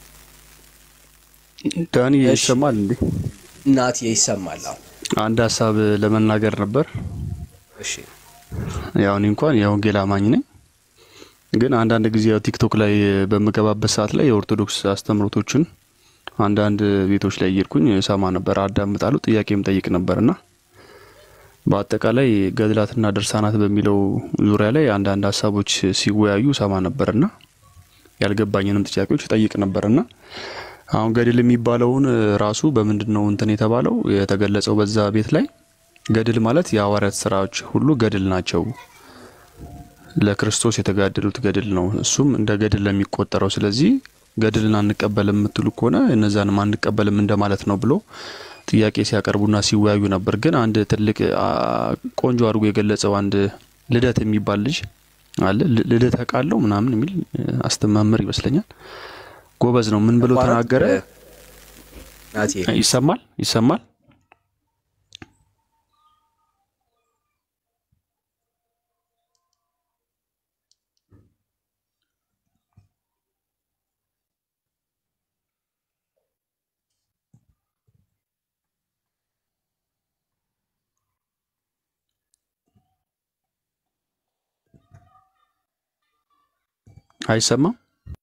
ዳኒ ይሰማል እንዴ? እናት ይሰማል። አሁን አንድ ሀሳብ ለመናገር ነበር። እሺ ያው እኔ እንኳን የወንጌል አማኝ ነኝ፣ ግን አንዳንድ ጊዜ ያው ቲክቶክ ላይ በምገባበት ሰዓት ላይ የኦርቶዶክስ አስተምሮቶችን አንዳንድ ቤቶች ላይ እየሄድኩኝ ሰማ ነበር፣ አዳምጣለሁ፣ ጥያቄም ጠይቅ ነበርና በአጠቃላይ ገድላትና ድርሳናት በሚለው ዙሪያ ላይ አንዳንድ ሀሳቦች ሲወያዩ ሰማ ነበርና ያልገባኝንም ጥያቄዎች ጠይቅ ነበርና አሁን ገድል የሚባለውን ራሱ በምንድን ነው እንትን የተባለው የተገለጸው በዛ ቤት ላይ ገድል ማለት የሐዋርያት ስራዎች ሁሉ ገድል ናቸው። ለክርስቶስ የተጋደሉት ገድል ነው። እሱም እንደ ገድል ለሚቆጠረው ስለዚህ ገድልን አንቀበልም የምትሉ ከሆነ እነዛንም አንቀበልም እንደማለት ነው ብሎ ጥያቄ ሲያቀርቡና ሲወያዩ ነበር። ግን አንድ ትልቅ ቆንጆ አድርጎ የገለጸው አንድ ልደት የሚባል ልጅ አለ። ልደት ቃለው ምናምን የሚል አስተማመር ይመስለኛል። ጎበዝ ነው። ምን ብሎ ተናገረ? ይሰማል ይሰማል አይሰማም?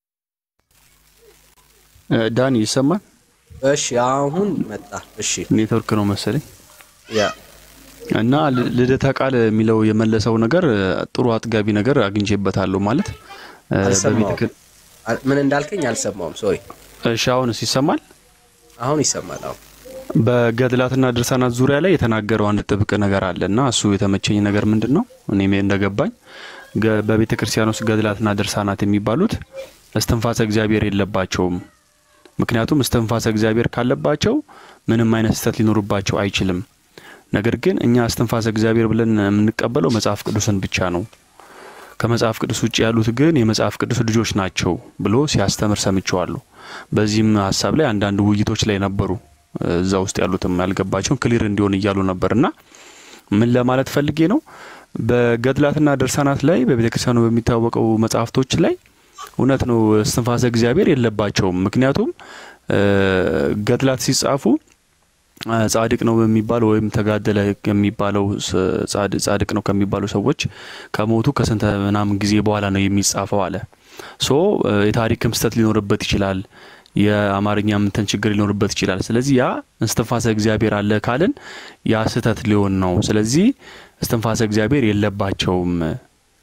ዳኒ ይሰማል? እሺ አሁን መጣ። እሺ ኔትወርክ ነው መሰለኝ። ያ እና ልደታ ቃል የሚለው የመለሰው ነገር ጥሩ አጥጋቢ ነገር አግኝቼበታለሁ። ማለት አልሰማሁም። ምን እንዳልከኝ አልሰማውም። ሶሪ። እሺ አሁንስ ይሰማል? አሁን ይሰማል። አሁን በገድላትና ድርሳናት ዙሪያ ላይ የተናገረው አንድ ጥብቅ ነገር አለ እና እሱ የተመቸኝ ነገር ምንድን ነው? እኔ እንደገባኝ በቤተ ክርስቲያን ውስጥ ገድላትና ድርሳናት የሚባሉት እስትንፋሰ እግዚአብሔር የለባቸውም። ምክንያቱም እስትንፋሰ እግዚአብሔር ካለባቸው ምንም አይነት ስህተት ሊኖርባቸው አይችልም። ነገር ግን እኛ እስትንፋሰ እግዚአብሔር ብለን የምንቀበለው መጽሐፍ ቅዱስን ብቻ ነው። ከመጽሐፍ ቅዱስ ውጭ ያሉት ግን የመጽሐፍ ቅዱስ ልጆች ናቸው ብሎ ሲያስተምር ሰምቸዋለሁ። በዚህም ሀሳብ ላይ አንዳንድ ውይይቶች ላይ ነበሩ። እዛ ውስጥ ያሉትም ያልገባቸውን ክሊር እንዲሆን እያሉ ነበርና ምን ለማለት ፈልጌ ነው በገድላትና ድርሳናት ላይ በቤተ ክርስቲያኑ በሚታወቀው መጽሐፍቶች ላይ እውነት ነው እስትንፋሰ እግዚአብሔር የለባቸውም። ምክንያቱም ገድላት ሲጻፉ ጻድቅ ነው በሚባለው ወይም ተጋደለ የሚባለው ጻድቅ ነው ከሚባሉ ሰዎች ከሞቱ ከስንት ምናምን ጊዜ በኋላ ነው የሚጻፈው አለ። ሶ የታሪክም ስህተት ሊኖርበት ይችላል። የአማርኛ ምንትን ችግር ሊኖርበት ይችላል። ስለዚህ ያ እስትንፋሰ እግዚአብሔር አለ ካልን ያ ስህተት ሊሆን ነው። ስለዚህ እስትንፋሰ እግዚአብሔር የለባቸውም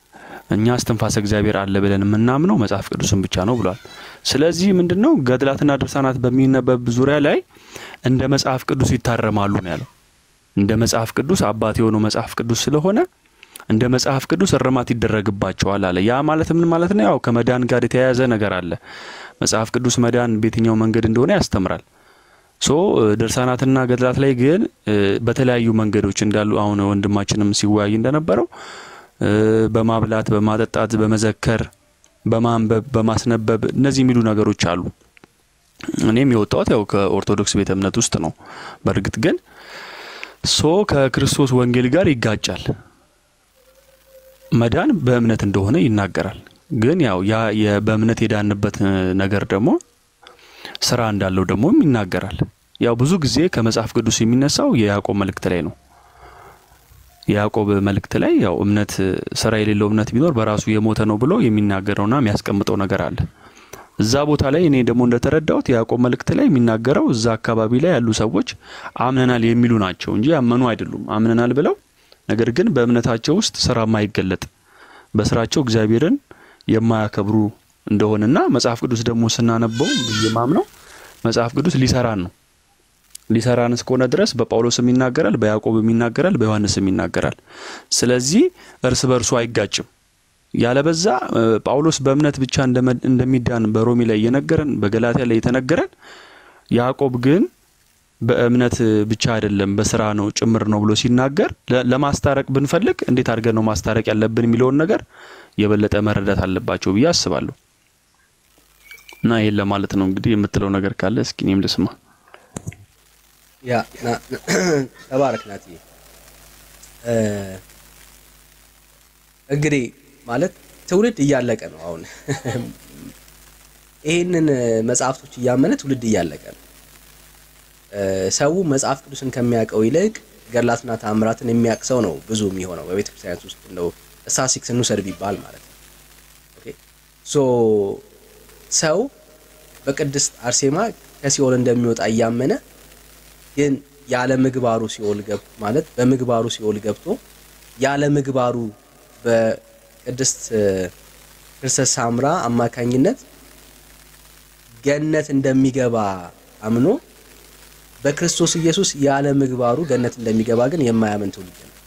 እኛ እስትንፋሰ እግዚአብሔር አለ ብለን የምናምነው መጽሐፍ ቅዱስን ብቻ ነው ብሏል። ስለዚህ ምንድን ነው ገድላትና ድርሳናት በሚነበብ ዙሪያ ላይ እንደ መጽሐፍ ቅዱስ ይታረማሉ ነው ያለው። እንደ መጽሐፍ ቅዱስ አባት የሆነው መጽሐፍ ቅዱስ ስለሆነ እንደ መጽሐፍ ቅዱስ እርማት ይደረግባቸዋል አለ። ያ ማለት ምን ማለት ነው? ያው ከመዳን ጋር የተያያዘ ነገር አለ። መጽሐፍ ቅዱስ መዳን በየትኛው መንገድ እንደሆነ ያስተምራል። ሶ ድርሳናትና ገድላት ላይ ግን በተለያዩ መንገዶች እንዳሉ አሁን ወንድማችንም ሲወያይ እንደነበረው በማብላት፣ በማጠጣት፣ በመዘከር፣ በማንበብ፣ በማስነበብ እነዚህ የሚሉ ነገሮች አሉ። እኔም የወጣሁት ያው ከኦርቶዶክስ ቤተ እምነት ውስጥ ነው። በእርግጥ ግን ሶ ከክርስቶስ ወንጌል ጋር ይጋጫል። መዳን በእምነት እንደሆነ ይናገራል። ግን ያው ያ በእምነት የዳንበት ነገር ደግሞ ስራ እንዳለው ደግሞ ይናገራል። ያው ብዙ ጊዜ ከመጽሐፍ ቅዱስ የሚነሳው የያዕቆብ መልእክት ላይ ነው። የያዕቆብ መልእክት ላይ ያው እምነት ስራ የሌለው እምነት ቢኖር በራሱ የሞተ ነው ብሎ የሚናገረውና የሚያስቀምጠው ነገር አለ። እዛ ቦታ ላይ እኔ ደግሞ እንደተረዳሁት የያዕቆብ መልእክት ላይ የሚናገረው እዛ አካባቢ ላይ ያሉ ሰዎች አምነናል የሚሉ ናቸው እንጂ ያመኑ አይደሉም። አምነናል ብለው ነገር ግን በእምነታቸው ውስጥ ስራ የማይገለጥ በስራቸው እግዚአብሔርን የማያከብሩ እንደሆነና መጽሐፍ ቅዱስ ደግሞ ስናነበው ብዬ ማምነው መጽሐፍ ቅዱስ ሊሰራን ነው። ሊሰራን እስከሆነ ድረስ በጳውሎስም ይናገራል፣ በያዕቆብም ይናገራል፣ በዮሐንስም ይናገራል። ስለዚህ እርስ በርሱ አይጋጭም። ያለበዛ ጳውሎስ በእምነት ብቻ እንደሚዳን በሮሚ ላይ እየነገረን በገላትያ ላይ የተነገረን ያዕቆብ ግን በእምነት ብቻ አይደለም በስራ ነው ጭምር ነው ብሎ ሲናገር ለማስታረቅ ብንፈልግ እንዴት አድርገን ነው ማስታረቅ ያለብን የሚለውን ነገር የበለጠ መረዳት አለባቸው ብዬ አስባለሁ። እና ይሄን ለማለት ነው እንግዲህ የምትለው ነገር ካለ እስኪ እኔም ልስማ። ያ ተባረክ ናትዬ። እንግዲህ ማለት ትውልድ እያለቀ ነው። አሁን ይህንን መጽሐፍቶች እያመነ ትውልድ እያለቀ ነው። ሰው መጽሐፍ ቅዱስን ከሚያውቀው ይልቅ ገድላትና ተአምራትን የሚያውቅ ሰው ነው ብዙ የሚሆነው በቤተ ክርስቲያናት ውስጥ እንደው ስታቲስቲክስ እንውሰድ ቢባል ማለት ነው። ኦኬ ሶ ሰው በቅድስት አርሴማ ከሲኦል እንደሚወጣ እያመነ ግን ያለ ምግባሩ ሲኦል ገብ ማለት በምግባሩ ሲኦል ገብቶ ያለ ምግባሩ በቅድስት ክርስቶስ ሳምራ አማካኝነት ገነት እንደሚገባ አምኖ በክርስቶስ ኢየሱስ ያለ ምግባሩ ገነት እንደሚገባ ግን የማያምን ትውልድ ነው።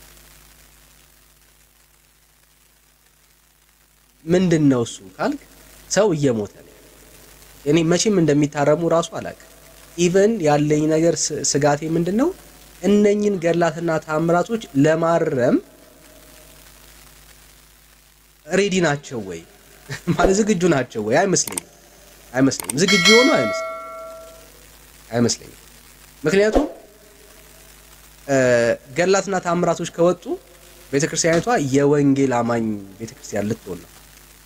ምንድን ነው እሱ ካልክ ሰው እየሞተ ነው። እኔ መቼም እንደሚታረሙ ራሱ አላውቅም። ኢቨን ያለኝ ነገር ስጋቴ ምንድን ነው እነኝን ገድላትና ታምራቶች ለማረም ሬዲ ናቸው ወይ ማለት ዝግጁ ናቸው ወይ? አይመስለኝም አይመስለኝም። ዝግጁ የሆኑ አይመስለኝም አይመስለኝም። ምክንያቱም ገድላትና ታምራቶች ከወጡ ቤተክርስቲያኒቷ የወንጌል አማኝ ቤተክርስቲያን ልትሆን ነው።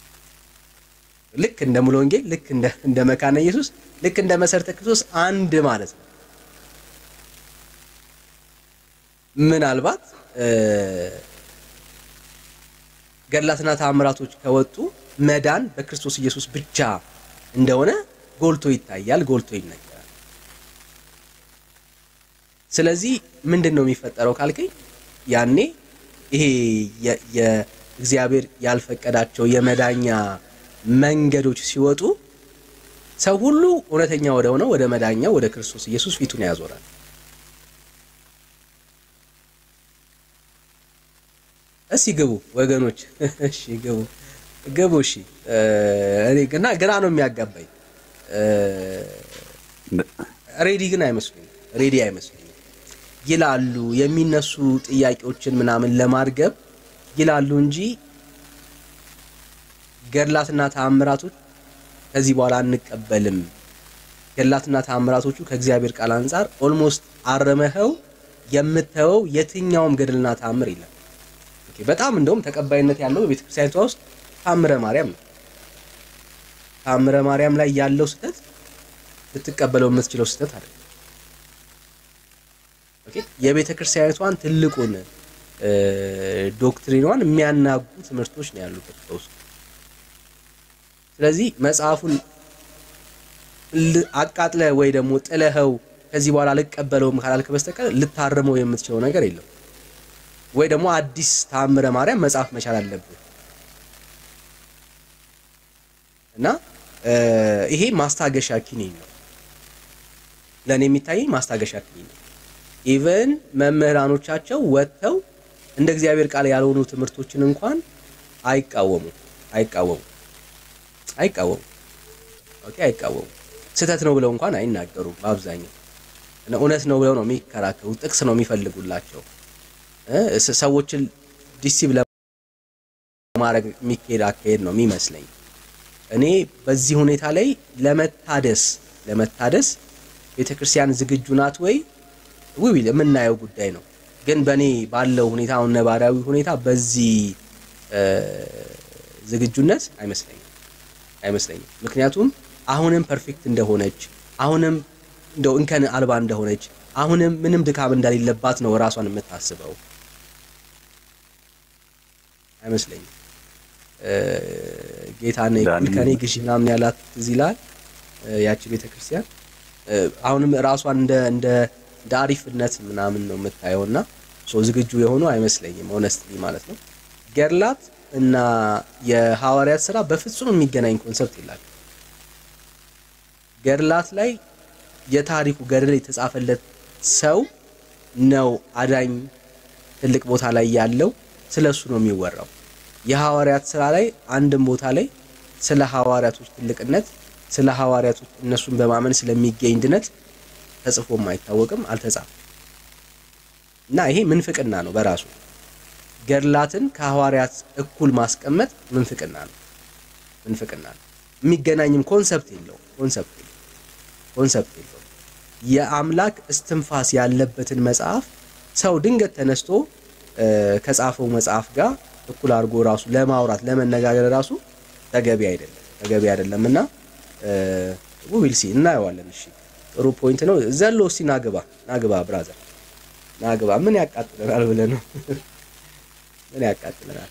ልክ እንደ ሙሉ ወንጌል፣ ልክ እንደ እንደ መካነ ኢየሱስ፣ ልክ እንደ መሰረተ ክርስቶስ አንድ ማለት ነው። ምናልባት ገድላትና ታምራቶች ከወጡ መዳን በክርስቶስ ኢየሱስ ብቻ እንደሆነ ጎልቶ ይታያል፣ ጎልቶ ይነገራል። ስለዚህ ምንድን ነው የሚፈጠረው ካልከኝ ያኔ ይሄ የእግዚአብሔር ያልፈቀዳቸው የመዳኛ መንገዶች ሲወጡ ሰው ሁሉ እውነተኛ ወደ ሆነው ወደ መዳኛው ወደ ክርስቶስ ኢየሱስ ፊቱን ያዞራል። እስቲ ግቡ ወገኖች፣ እሺ ግቡ ግቡ። እሺ እኔ ግና ግራ ነው የሚያጋባኝ። ሬዲ ግን አይመስሉኝም። ሬዲ አይመስሉኝም ይላሉ የሚነሱ ጥያቄዎችን ምናምን ለማርገብ ይላሉ እንጂ ገድላትና ተአምራቶች ከዚህ በኋላ አንቀበልም። ገድላትና ተአምራቶቹ ከእግዚአብሔር ቃል አንጻር ኦልሞስት አረመኸው የምተወው የትኛውም ገድልና ተአምር የለም። ኦኬ በጣም እንደውም ተቀባይነት ያለው በቤተ ክርስቲያኒቷ ውስጥ ተአምረ ማርያም ነው። ተአምረ ማርያም ላይ ያለው ስህተት ልትቀበለው የምትችለው ስህተት አይደለም። ኦኬ የቤተ ክርስቲያኒቷን ትልቁን ዶክትሪኗን የሚያናጉ ትምህርቶች ነው ያሉበት በውስጡ። ስለዚህ መጽሐፉን አቃጥለ ወይ ደግሞ ጥለኸው ከዚህ በኋላ ልቀበለውም ካላልክ በስተቀር ልታርመው የምትችለው ነገር የለም። ወይ ደግሞ አዲስ ተአምረ ማርያም መጽሐፍ መቻል አለብህ። እና እ፣ ይሄ ማስታገሻ ኪኒን ነው ለእኔ የሚታየኝ ማስታገሻ ኪኒን ነው። ኢቨን መምህራኖቻቸው ወጥተው እንደ እግዚአብሔር ቃል ያልሆኑ ትምህርቶችን እንኳን አይቃወሙ አይቃወሙ አይቃወሙ ኦኬ አይቃወሙ ስህተት ነው ብለው እንኳን አይናገሩም። በአብዛኛው እና እውነት ነው ብለው ነው የሚከራከሩ። ጥቅስ ነው የሚፈልጉላቸው እ ስ- ሰዎችን ዲሲቭ ለማድረግ የሚካሄድ አካሄድ ነው የሚመስለኝ። እኔ በዚህ ሁኔታ ላይ ለመታደስ ለመታደስ ቤተክርስቲያን ዝግጁ ናት ወይ ውይ የምናየው ጉዳይ ነው። ግን በእኔ ባለው ሁኔታ አሁን ነባራዊ ሁኔታ በዚህ እ፣ ዝግጁነት አይመስለኝም አይመስለኝም። ምክንያቱም አሁንም ፐርፌክት እንደሆነች አሁንም እንደው እንከን አልባ እንደሆነች አሁንም ምንም ድካም እንደሌለባት ነው ራሷን የምታስበው አይመስለኝም። እ፣ ጌታን ዳኒ- ከኔ ግዢ ምናምን ያላት ትዝ ይላል እ፣ ያቺ ቤተክርስቲያን እ፣ አሁንም ራሷን እንደ እንደ እንደ አሪፍነት ምናምን ነው የምታየው እና ሶ ዝግጁ የሆኑ አይመስለኝም ሆነስትሊ ማለት ነው። ገድላት እና የሐዋርያት ስራ በፍጹም የሚገናኝ ኮንሰፕት የላቸው። ገድላት ላይ የታሪኩ ገድል የተጻፈለት ሰው ነው አዳኝ ትልቅ ቦታ ላይ ያለው ስለ እሱ ነው የሚወራው። የሐዋርያት ስራ ላይ አንድም ቦታ ላይ ስለ ሐዋርያቶች ትልቅነት ስለ ሐዋርያቶች እነሱን በማመን ስለሚገኝ ድነት ተጽፎም አይታወቅም፣ አልተጻፈም። እና ይሄ ምንፍቅና ነው በራሱ ገድላትን ከሐዋርያት እኩል ማስቀመጥ ምንፍቅና ነው። ምንፍቅና ነው። የሚገናኝም ኮንሰፕት የለውም። ኮንሰፕት የለውም። ኮንሰፕት የለውም። የአምላክ እስትንፋስ ያለበትን መጽሐፍ ሰው ድንገት ተነስቶ እ፣ ከጻፈው መጽሐፍ ጋር እኩል አድርጎ ራሱ ለማውራት ለመነጋገር ራሱ ተገቢ አይደለም ተገቢ አይደለም እና ዊልሲ እናየዋለን። እሺ ጥሩ ፖይንት ነው። ዘሎ እስቲ ናግባ ናግባ ብራዘር ናግባ ምን ያቃጥለናል ብለህ ነው ምን ያቃጥለናል?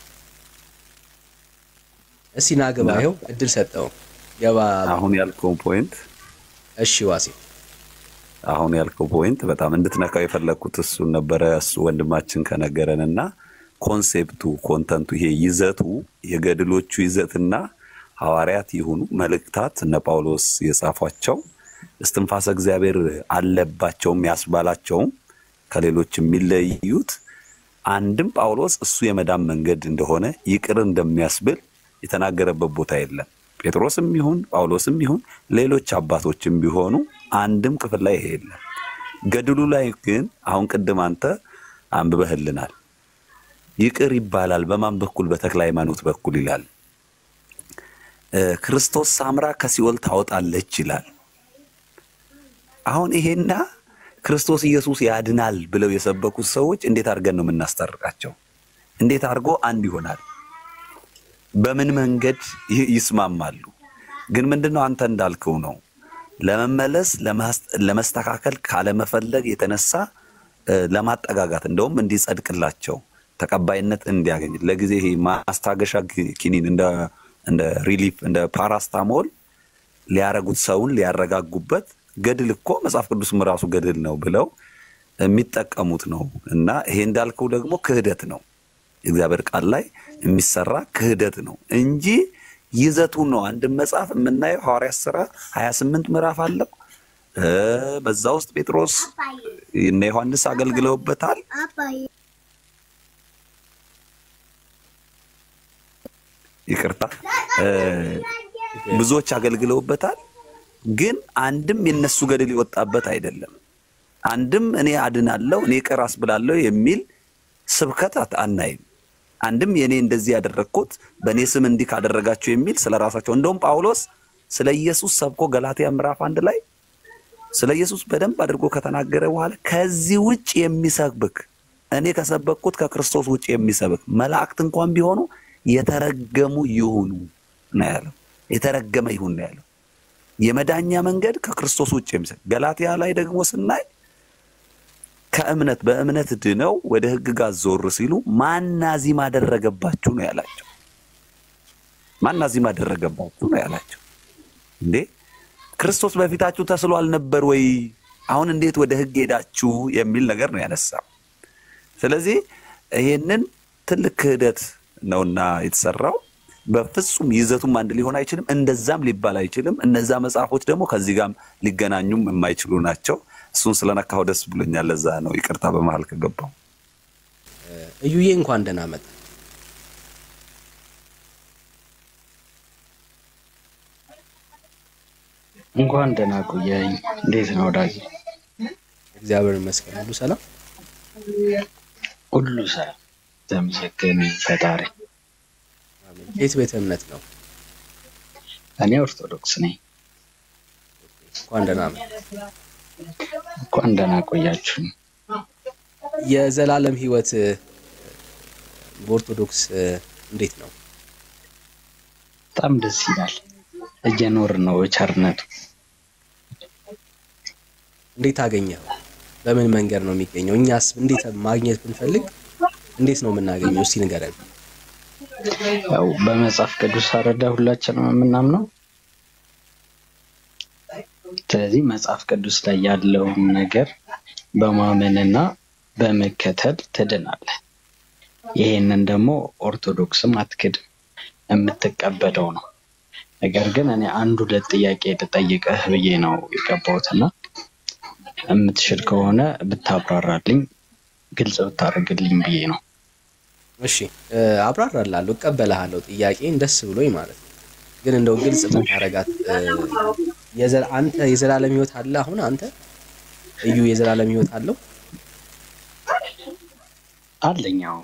እስቲ ናግባ ይኸው እድል ሰጠው ገባ። አሁን ያልከው ፖይንት እሺ ዋሴ አሁን ያልከው ፖይንት በጣም እንድትነካው የፈለግኩት እሱን ነበረ። እሱ ወንድማችን ከነገረን እና ኮንሴፕቱ ኮንተንቱ ይሄ ይዘቱ የገድሎቹ ይዘትና ሐዋርያት ይሁኑ መልእክታት እነ ጳውሎስ የጻፏቸው እስትንፋሰ እግዚአብሔር አለባቸውም ያስባላቸውም ከሌሎች የሚለዩት አንድም ጳውሎስ እሱ የመዳን መንገድ እንደሆነ ይቅር እንደሚያስብል የተናገረበት ቦታ የለም። ጴጥሮስም ይሁን ጳውሎስም ይሁን ሌሎች አባቶችም ቢሆኑ አንድም ክፍል ላይ ይሄ የለም። ገድሉ ላይ ግን አሁን ቅድም አንተ አንብበህልናል። ይቅር ይባላል በማን በኩል? በተክለ ሃይማኖት በኩል ይላል። እ፣ ክርስቶስ ሳምራ ከሲኦል ታወጣለች ይላል። አሁን ይሄና ክርስቶስ ኢየሱስ ያድናል ብለው የሰበኩት ሰዎች እንዴት አድርገን ነው የምናስታርቃቸው? እንዴት አድርጎ አንድ ይሆናል? በምን መንገድ ይ- ይስማማሉ? ግን ምንድነው አንተ እንዳልከው ነው ለመመለስ ለማስ- ለመስተካከል ካለመፈለግ የተነሳ እ፣ ለማጠጋጋት እንደውም እንዲጸድቅላቸው ተቀባይነት እንዲያገኝ ለጊዜ ይሄ ማስታገሻ ኪ- ኪኒን እንደ እንደ ሪሊፍ እንደ ፓራስታሞል ሊያረጉት ሰውን ሊያረጋጉበት ገድል እኮ መጽሐፍ ቅዱስም ራሱ ገድል ነው ብለው የሚጠቀሙት ነው። እና ይሄ እንዳልከው ደግሞ ክህደት ነው። የእግዚአብሔር ቃል ላይ የሚሰራ ክህደት ነው እንጂ ይዘቱን ነው። አንድም መጽሐፍ የምናየው ሐዋርያት ሥራ 28 ምዕራፍ አለው። እ፣ በዛ ውስጥ ጴጥሮስ እነ ዮሐንስ አገልግለውበታል። ይቅርታ እ፣ ብዙዎች አገልግለውበታል። ግን አንድም የነሱ ገድል የወጣበት አይደለም። አንድም እኔ አድናለሁ እኔ ይቅር አስብላለሁ የሚል ስብከት አት- አናይም። አንድም የእኔ እንደዚህ ያደረግኩት በእኔ ስም እንዲህ ካደረጋችሁ የሚል ስለ ራሳቸው እንደውም ጳውሎስ ስለ ኢየሱስ ሰብኮ ገላትያ ምዕራፍ አንድ ላይ ስለ ኢየሱስ በደንብ አድርጎ ከተናገረ በኋላ ከዚህ ውጭ የሚሰብክ እኔ ከሰበክኩት ከክርስቶስ ውጭ የሚሰብክ መላእክት እንኳን ቢሆኑ የተረገሙ ይሁኑ ነው ያለው። የተረገመ ይሁን ነው ያለው። የመዳኛ መንገድ ከክርስቶስ ውጭ የሚሰብክ ገላትያ ላይ ደግሞ ስናይ ከእምነት በእምነት ድነው ወደ ሕግጋት ዞር ሲሉ ማን አዚም አደረገባችሁ ነው ያላቸው። ማን አዚም አደረገባችሁ ነው ያላቸው። እንዴ ክርስቶስ በፊታችሁ ተስሎ አልነበር ወይ? አሁን እንዴት ወደ ሕግ ሄዳችሁ የሚል ነገር ነው ያነሳው። ስለዚህ ይሄንን ትልቅ ክህደት ነውና የተሰራው በፍጹም ይዘቱም አንድ ሊሆን አይችልም። እንደዛም ሊባል አይችልም። እነዛ መጽሐፎች ደግሞ ከዚህ ጋርም ሊገናኙም የማይችሉ ናቸው። እሱን ስለነካው ደስ ብሎኛል። ለዛ ነው ይቅርታ በመሀል ከገባው። እዩዬ እንኳን ደህና መጣ። እንኳን ደህና ቆየኝ። እንዴት ነው ወዳጅ? እግዚአብሔር ይመስገን ሁሉ ሰላም። ሁሉ ሰላም ተመስገን ፈጣሪ። አሜን። የት ቤተ እምነት ነው? እኔ ኦርቶዶክስ ነኝ። እንኳን ደህና መጣ። እንኳን ደህና ቆያችሁ። የዘላለም ሕይወት እ፣ በኦርቶዶክስ እ፣ እንዴት ነው? በጣም ደስ ይላል። እየኖርን ነው ቸርነቱ። እንዴት አገኘው? በምን መንገድ ነው የሚገኘው? እኛስ እንዴት ማግኘት ብንፈልግ እንዴት ነው የምናገኘው? እስቲ ንገረን። ያው በመጽሐፍ ቅዱስ አረዳ ሁላችንም የምናምነው። ስለዚህ መጽሐፍ ቅዱስ ላይ ያለውን ነገር በማመንና በመከተል ትድናለህ። ይሄንን ደግሞ ኦርቶዶክስም አትክድም፣ የምትቀበለው ነው። ነገር ግን እኔ አንድ ሁለት ጥያቄ ልጠይቅህ ብዬ ነው የገባሁትና የምትችል ከሆነ ብታብራራልኝ፣ ግልጽ ብታደርግልኝ ብዬ ነው። እሺ እ፣ አብራራላለሁ፣ እቀበልሃለሁ። ጥያቄን ደስ ብሎኝ ማለት ነው። ግን እንደው ግልጽ ብታረጋት እ፣ የዘ- አንተ የዘላለም ሕይወት አለ? አሁን አንተ እዩ የዘላለም ሕይወት አለው? አለኛው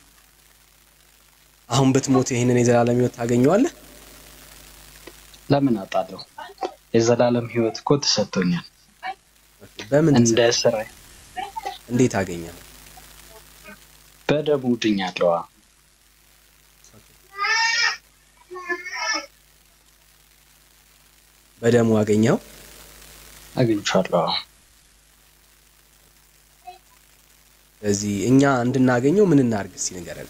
አሁን ብትሞት ይህንን የዘላለም ሕይወት ታገኘዋለህ? ለምን አጣለሁ? የዘላለም ሕይወት እኮ ተሰጥቶኛል። በምን እንደ ስራ እንዴት አገኘው? በደሙ ድኛለሁ። በደሙ አገኘው? አግኝቻለሁ። ስለዚህ እኛ እንድናገኘው ምን እናድርግ? እስቲ ንገረን።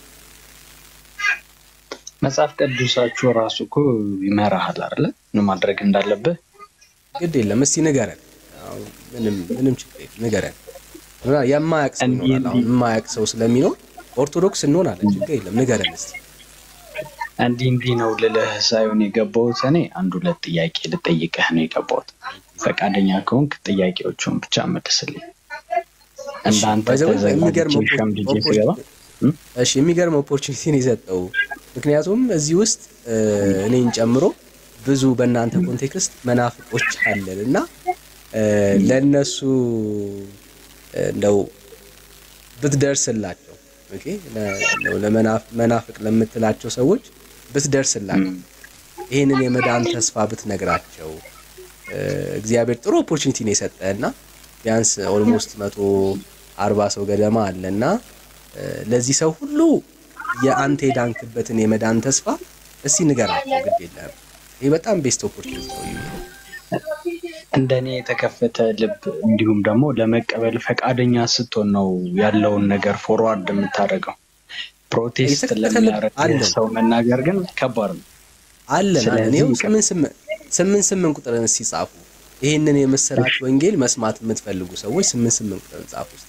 መጽሐፍ ቅዱሳችሁ ራሱ እኮ ይመራሃል አይደለ? ምን ማድረግ እንዳለብህ ግድ የለም እስቲ ንገረን። አዎ፣ ምንም ምንም ችግር የለም ንገረን። እና የማያውቅ ሰው እንዲህ ይኖራል። አሁን እንዲህ- የማያውቅ ሰው ስለሚኖር ኦርቶዶክስ እንሆናለን። ችግር የለም ንገረን እስቲ። እንዲህ እንዲህ ነው ልልህ ሳይሆን የገባሁት እኔ አንድ ሁለት ጥያቄ ልጠይቅህ ነው የገባሁት። ፈቃደኛ ከሆንክ ጥያቄዎቹን ብቻ መልስልኝ። እንዳንተ ባይ ዘ ወይ የሚገርም ተዘጋጅቼ ሸምድጄ ስገባ እሺ የሚገርም ኦፖርቹኒቲ ነው የሰጠው። ምክንያቱም እዚህ ውስጥ እ፣ እኔን ጨምሮ ብዙ በእናንተ ኮንቴክስት መናፍቆች አለን እና እ፣ ለእነሱ እ፣ እንደው ብትደርስላቸው ኦኬ፣ ለ- እንደው ለመናፍ- መናፍቅ ለምትላቸው ሰዎች ብትደርስላቸው ይህንን የመዳን ተስፋ ብትነግራቸው እ፣ እግዚአብሔር ጥሩ ኦፖርቹኒቲ ነው የሰጠ እና ቢያንስ ኦልሞስት መቶ አርባ ሰው ገደማ አለ እና እ፣ ለዚህ ሰው ሁሉ የአንተ የዳንክበትን የመዳን ተስፋ እስቲ ንገራቸው። ግድ የለም ይህ በጣም ቤስት ኦፖርቹኒቲ ነው። እዩ። እንደኔ የተከፈተ ልብ እንዲሁም ደግሞ ለመቀበል ፈቃደኛ ስትሆን ነው ያለውን ነገር ፎርዋርድ የምታደርገው። ፕሮቴስት የተከፈተ ልብ ለሚያደርግ አለን። ሰው መናገር ግን ከባድ ነው። አለን አለን። ስለዚህ ይኸው ይቀር- ስምንት ስምንት ስምንት ስምንት ቁጥርን እስቲ ጻፉ። ይህንን የምስራች ወንጌል መስማት የምትፈልጉ ሰዎች ስምንት ስምንት ቁጥርን ጻፉ እስቲ።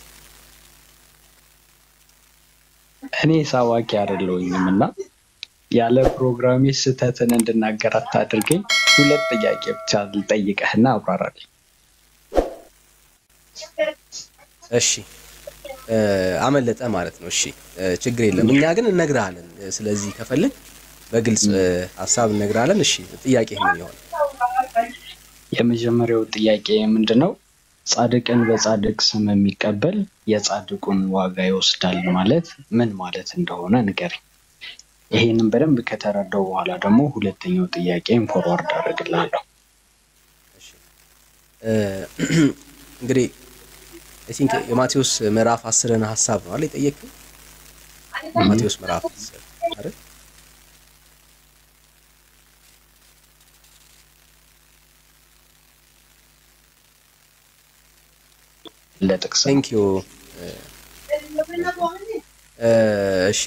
እኔ ሳዋቂ አይደለሁኝም እና ያለ ፕሮግራሜ ስህተትን እንድናገር አታድርገኝ። ሁለት ጥያቄ ብቻ ልጠይቅህና አብራራልኝ። እሺ እ፣ አመለጠ ማለት ነው። እሺ እ፣ ችግር የለም። እኛ ግን እነግርሃለን። እ፣ ስለዚህ ከፈለግ በግልጽ እ፣ ሀሳብ እነግርሃለን። እሺ ጥያቄ ምን ይሆን? የመጀመሪያው ጥያቄ ምንድን ነው? ጻድቅን በጻድቅ ስም የሚቀበል የጻድቁን ዋጋ ይወስዳል ማለት ምን ማለት እንደሆነ ንገረኝ። ይሄንን በደንብ ከተረዳው በኋላ ደግሞ ሁለተኛው ጥያቄን ፎርዋርድ አደርግልሃለሁ። እ፣ እንግዲህ አይ ቲንክ የማቴዎስ ምዕራፍ አስርን ሀሳብ ነው አይደል የጠየቅኝ? ማቴዎስ ምዕራፍ አስር አይደል? ለጥቅስ ነው። ቴንክ ዩ እሺ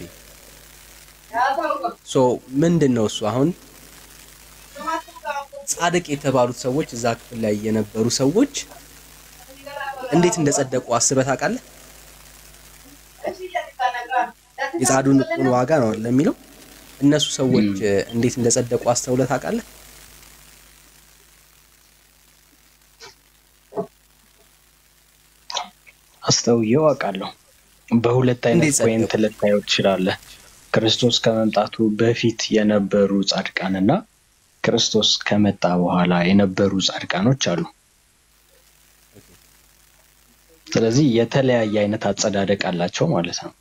ሶ ምንድን ነው እሱ አሁን ጻድቅ የተባሉት ሰዎች እዛ ክፍል ላይ የነበሩ ሰዎች እንዴት እንደጸደቁ አስበህ ታውቃለህ? የጻድቁን ዋጋ ነው አይደል የሚለው እነሱ ሰዎች እ፣ እንዴት እንደጸደቁ አስተውለህ ታውቃለህ? አስተውየው አውቃለሁ። በሁለት አይነት እንዴት ጸደቁ? ፖይንት ልታየው ትችላለህ። ክርስቶስ ከመምጣቱ በፊት የነበሩ ጻድቃንና ክርስቶስ ከመጣ በኋላ የነበሩ ጻድቃኖች አሉ። ስለዚህ የተለያየ አይነት አጸዳደቅ አላቸው ማለት ነው።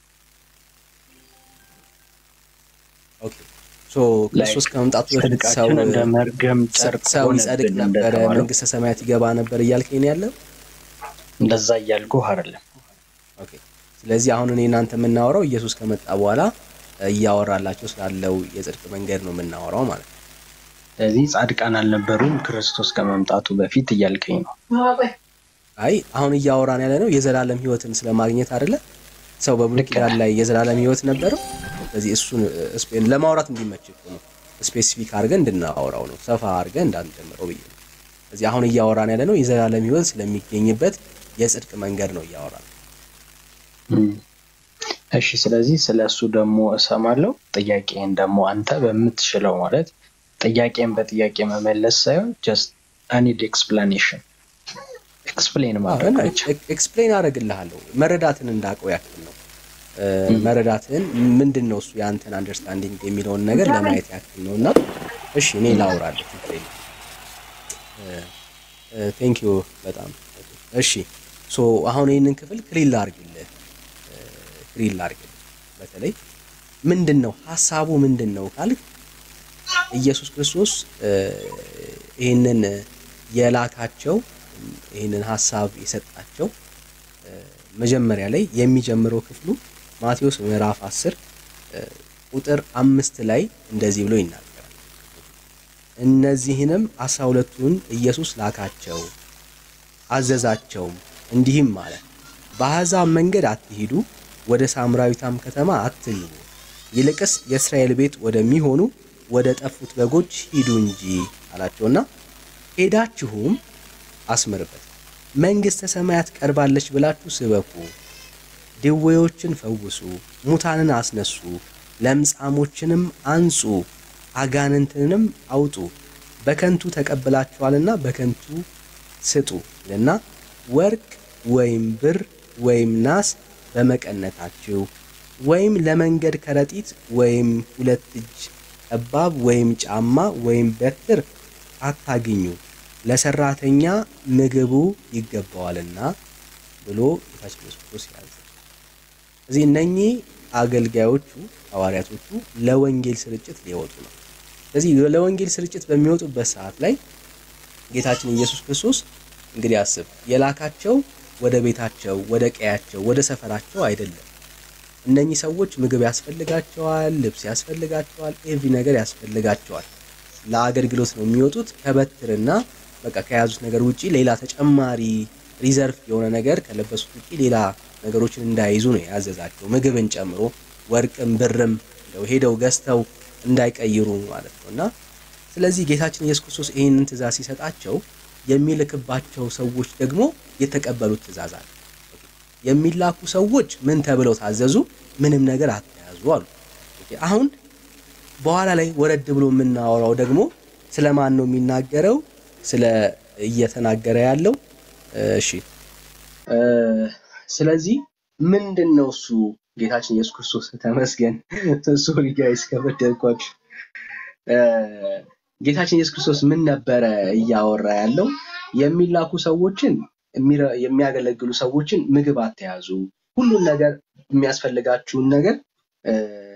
ኦኬ ሶ ክርስቶስ ከመምጣቱ በፊት ሰው ጽድቃችን እንደ መርገም ጨርቅ ሰው ይጸድቅ ሆነብን ነበረ፣ እንደተባለው መንግስተ ሰማያት ይገባ ነበር እያልከኝ ነው ያለው? እንደዛ እያልኩ አይደለም። ኦኬ ስለዚህ አሁን እኔ እናንተ የምናወራው ኢየሱስ ከመጣ በኋላ እ፣ እያወራላቸው ስላለው የጽድቅ መንገድ ነው የምናወራው ማለት ነው። ስለዚህ ጻድቃን አልነበሩም ክርስቶስ ከመምጣቱ በፊት እያልከኝ ነው። አይ አሁን እያወራን ያለ ነው የዘላለም ህይወትን ስለማግኘት አይደለ? ሰው በብሉይ ኪዳን ላይ የዘላለም ህይወት ነበረው። ስለዚህ እሱን እ፣ ስፔ- ለማውራት እንዲመች እኮ ነው ስፔሲፊክ አድርገን እንድናወራው ነው፣ ሰፋ አድርገን እንዳንጀምረው ብዬ ነው። ስለዚህ አሁን እያወራን ያለ ነው የዘላለም ህይወት ስለሚገኝበት የጽድቅ መንገድ ነው እያወራን እም። እሺ ስለዚህ ስለ እሱ ደግሞ እሰማለሁ። ጥያቄን ደግሞ አንተ በምትችለው ማለት ጥያቄን በጥያቄ መመለስ ሳይሆን ጀስት አኒድ ኤክስፕላኔሽን ኤክስፕሌን ማድረግ ብቻ። ኤክስፕሌን አደርግልሃለሁ መረዳትን እንዳውቀው ያክል ነው እ፣ መረዳትን ምንድን ነው እሱ የአንተን አንደርስታንዲንግ የሚለውን ነገር ለማየት ያክል ነው እና እሺ እኔ ላውራለሁ ችግር የለም ቴንክ ዩ በጣም እሺ ሶ አሁን ይህንን ክፍል ክሊል ላርግልህ ክሊል ላርግልህ በተለይ ምንድን ነው ሀሳቡ ምንድን ነው ካልክ ኢየሱስ ክርስቶስ እ፣ ይህንን የላካቸው ይህንን ሀሳብ የሰጣቸው እ፣ መጀመሪያ ላይ የሚጀምረው ክፍሉ ማቴዎስ ምዕራፍ 10 እ፣ ቁጥር አምስት ላይ እንደዚህ ብሎ ይናገራል። እነዚህንም አስራ ሁለቱን ኢየሱስ ላካቸው አዘዛቸውም እንዲህም አለ፣ በአሕዛብ መንገድ አትሂዱ፣ ወደ ሳምራዊቷም ከተማ አትግቡ፣ ይልቅስ የእስራኤል ቤት ወደሚሆኑ ወደ ጠፉት በጎች ሂዱ እንጂ አላቸውና ሄዳችሁም አስምርበት፣ መንግሥተ ሰማያት ቀርባለች ብላችሁ ስበኩ፣ ድዌዎችን ፈውሱ፣ ሙታንን አስነሱ፣ ለምጻሞችንም አንጹ፣ አጋንንትንም አውጡ፣ በከንቱ ተቀብላችኋልና በከንቱ ስጡ ይልና ወርቅ ወይም ብር ወይም ናስ በመቀነታችሁ ወይም ለመንገድ ከረጢት ወይም ሁለት እጅ ጠባብ ወይም ጫማ ወይም በትር አታግኙ፣ ለሰራተኛ ምግቡ ይገባዋልና ብሎ ጌታችን ኢየሱስ ክርስቶስ ያዘ። እዚህ እነኚህ አገልጋዮቹ ሐዋርያቶቹ ለወንጌል ስርጭት ሊወጡ ነው። ስለዚህ ለወንጌል ስርጭት በሚወጡበት ሰዓት ላይ ጌታችን ኢየሱስ ክርስቶስ እንግዲህ አስብ የላካቸው ወደ ቤታቸው፣ ወደ ቀያቸው፣ ወደ ሰፈራቸው አይደለም። እነኚህ ሰዎች ምግብ ያስፈልጋቸዋል፣ ልብስ ያስፈልጋቸዋል፣ ኤቭሪ ነገር ያስፈልጋቸዋል። ለአገልግሎት ነው የሚወጡት። ከበትርና በቃ ከያዙት ነገር ውጪ ሌላ ተጨማሪ ሪዘርቭ የሆነ ነገር ከለበሱት ውጪ ሌላ ነገሮችን እንዳይዙ ነው ያዘዛቸው፣ ምግብን ጨምሮ ወርቅም ብርም እንደው ሄደው ገዝተው እንዳይቀይሩ ማለት ነው እና ስለዚህ ጌታችን ኢየሱስ ክርስቶስ ይህንን ትእዛዝ ሲሰጣቸው የሚልክባቸው ሰዎች ደግሞ የተቀበሉት ትእዛዝ አለ። የሚላኩ ሰዎች ምን ተብለው ታዘዙ? ምንም ነገር አትያዙ አሉ። ኦኬ፣ አሁን በኋላ ላይ ወረድ ብሎ የምናወራው ደግሞ ስለ ማን ነው የሚናገረው? ስለ እየተናገረ ያለው እሺ፣ እ፣ ስለዚህ ምንድን ነው እሱ ጌታችን ኢየሱስ ክርስቶስ ተመስገን። ሶሪ ጋይስ ከበደልኳችሁ። እ፣ ጌታችን ኢየሱስ ክርስቶስ ምን ነበረ እያወራ ያለው? የሚላኩ ሰዎችን የሚረ- የሚያገለግሉ ሰዎችን ምግብ አትያዙ፣ ሁሉን ነገር የሚያስፈልጋችሁን ነገር እ፣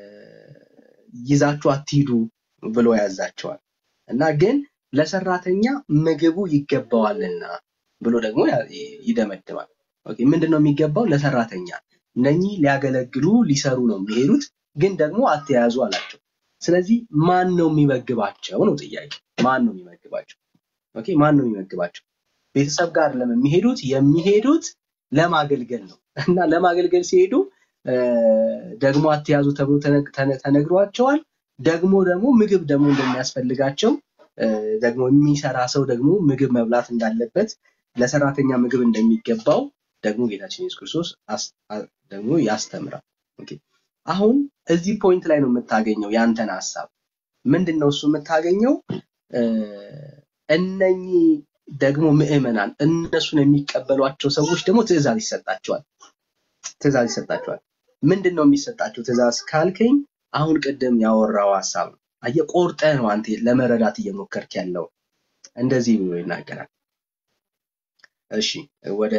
ይዛችሁ አትሂዱ ብሎ ያዛቸዋል እና ግን ለሰራተኛ ምግቡ ይገባዋልና ብሎ ደግሞ ያ- ይደመድማል። ኦኬ፣ ምንድን ነው የሚገባው ለሰራተኛ? እነኚህ ሊያገለግሉ ሊሰሩ ነው የሚሄዱት፣ ግን ደግሞ አትያዙ አላቸው። ስለዚህ ማን ነው የሚመግባቸው ነው ጥያቄ። ማን ነው የሚመግባቸው? ኦኬ፣ ማን ነው የሚመግባቸው? ቤተሰብ ጋር ለምን የሚሄዱት? የሚሄዱት ለማገልገል ነው እና ለማገልገል ሲሄዱ እ፣ ደግሞ አትያዙ ተብሎ ተነግ- ተነ- ተነግሯቸዋል። ደግሞ ደግሞ ምግብ ደግሞ እንደሚያስፈልጋቸው እ፣ ደግሞ የሚሰራ ሰው ደግሞ ምግብ መብላት እንዳለበት ለሰራተኛ ምግብ እንደሚገባው ደግሞ ጌታችን ኢየሱስ ክርስቶስ አስ- አ- ደግሞ ያስተምራል። ኦኬ። አሁን እዚህ ፖይንት ላይ ነው የምታገኘው ያንተን ሀሳብ ምንድን ነው እሱ የምታገኘው እ፣ እነኚህ ደግሞ ምዕመናን እነሱን የሚቀበሏቸው ሰዎች ደግሞ ትእዛዝ ይሰጣቸዋል ትእዛዝ ይሰጣቸዋል ምንድን ነው የሚሰጣቸው ትእዛዝ ካልከኝ አሁን ቅድም ያወራው ሀሳብ ነው አየህ ቆርጠህ ነው አንተ ለመረዳት እየሞከርክ ያለው እንደዚህ ብሎ ይናገራል እሺ ወደ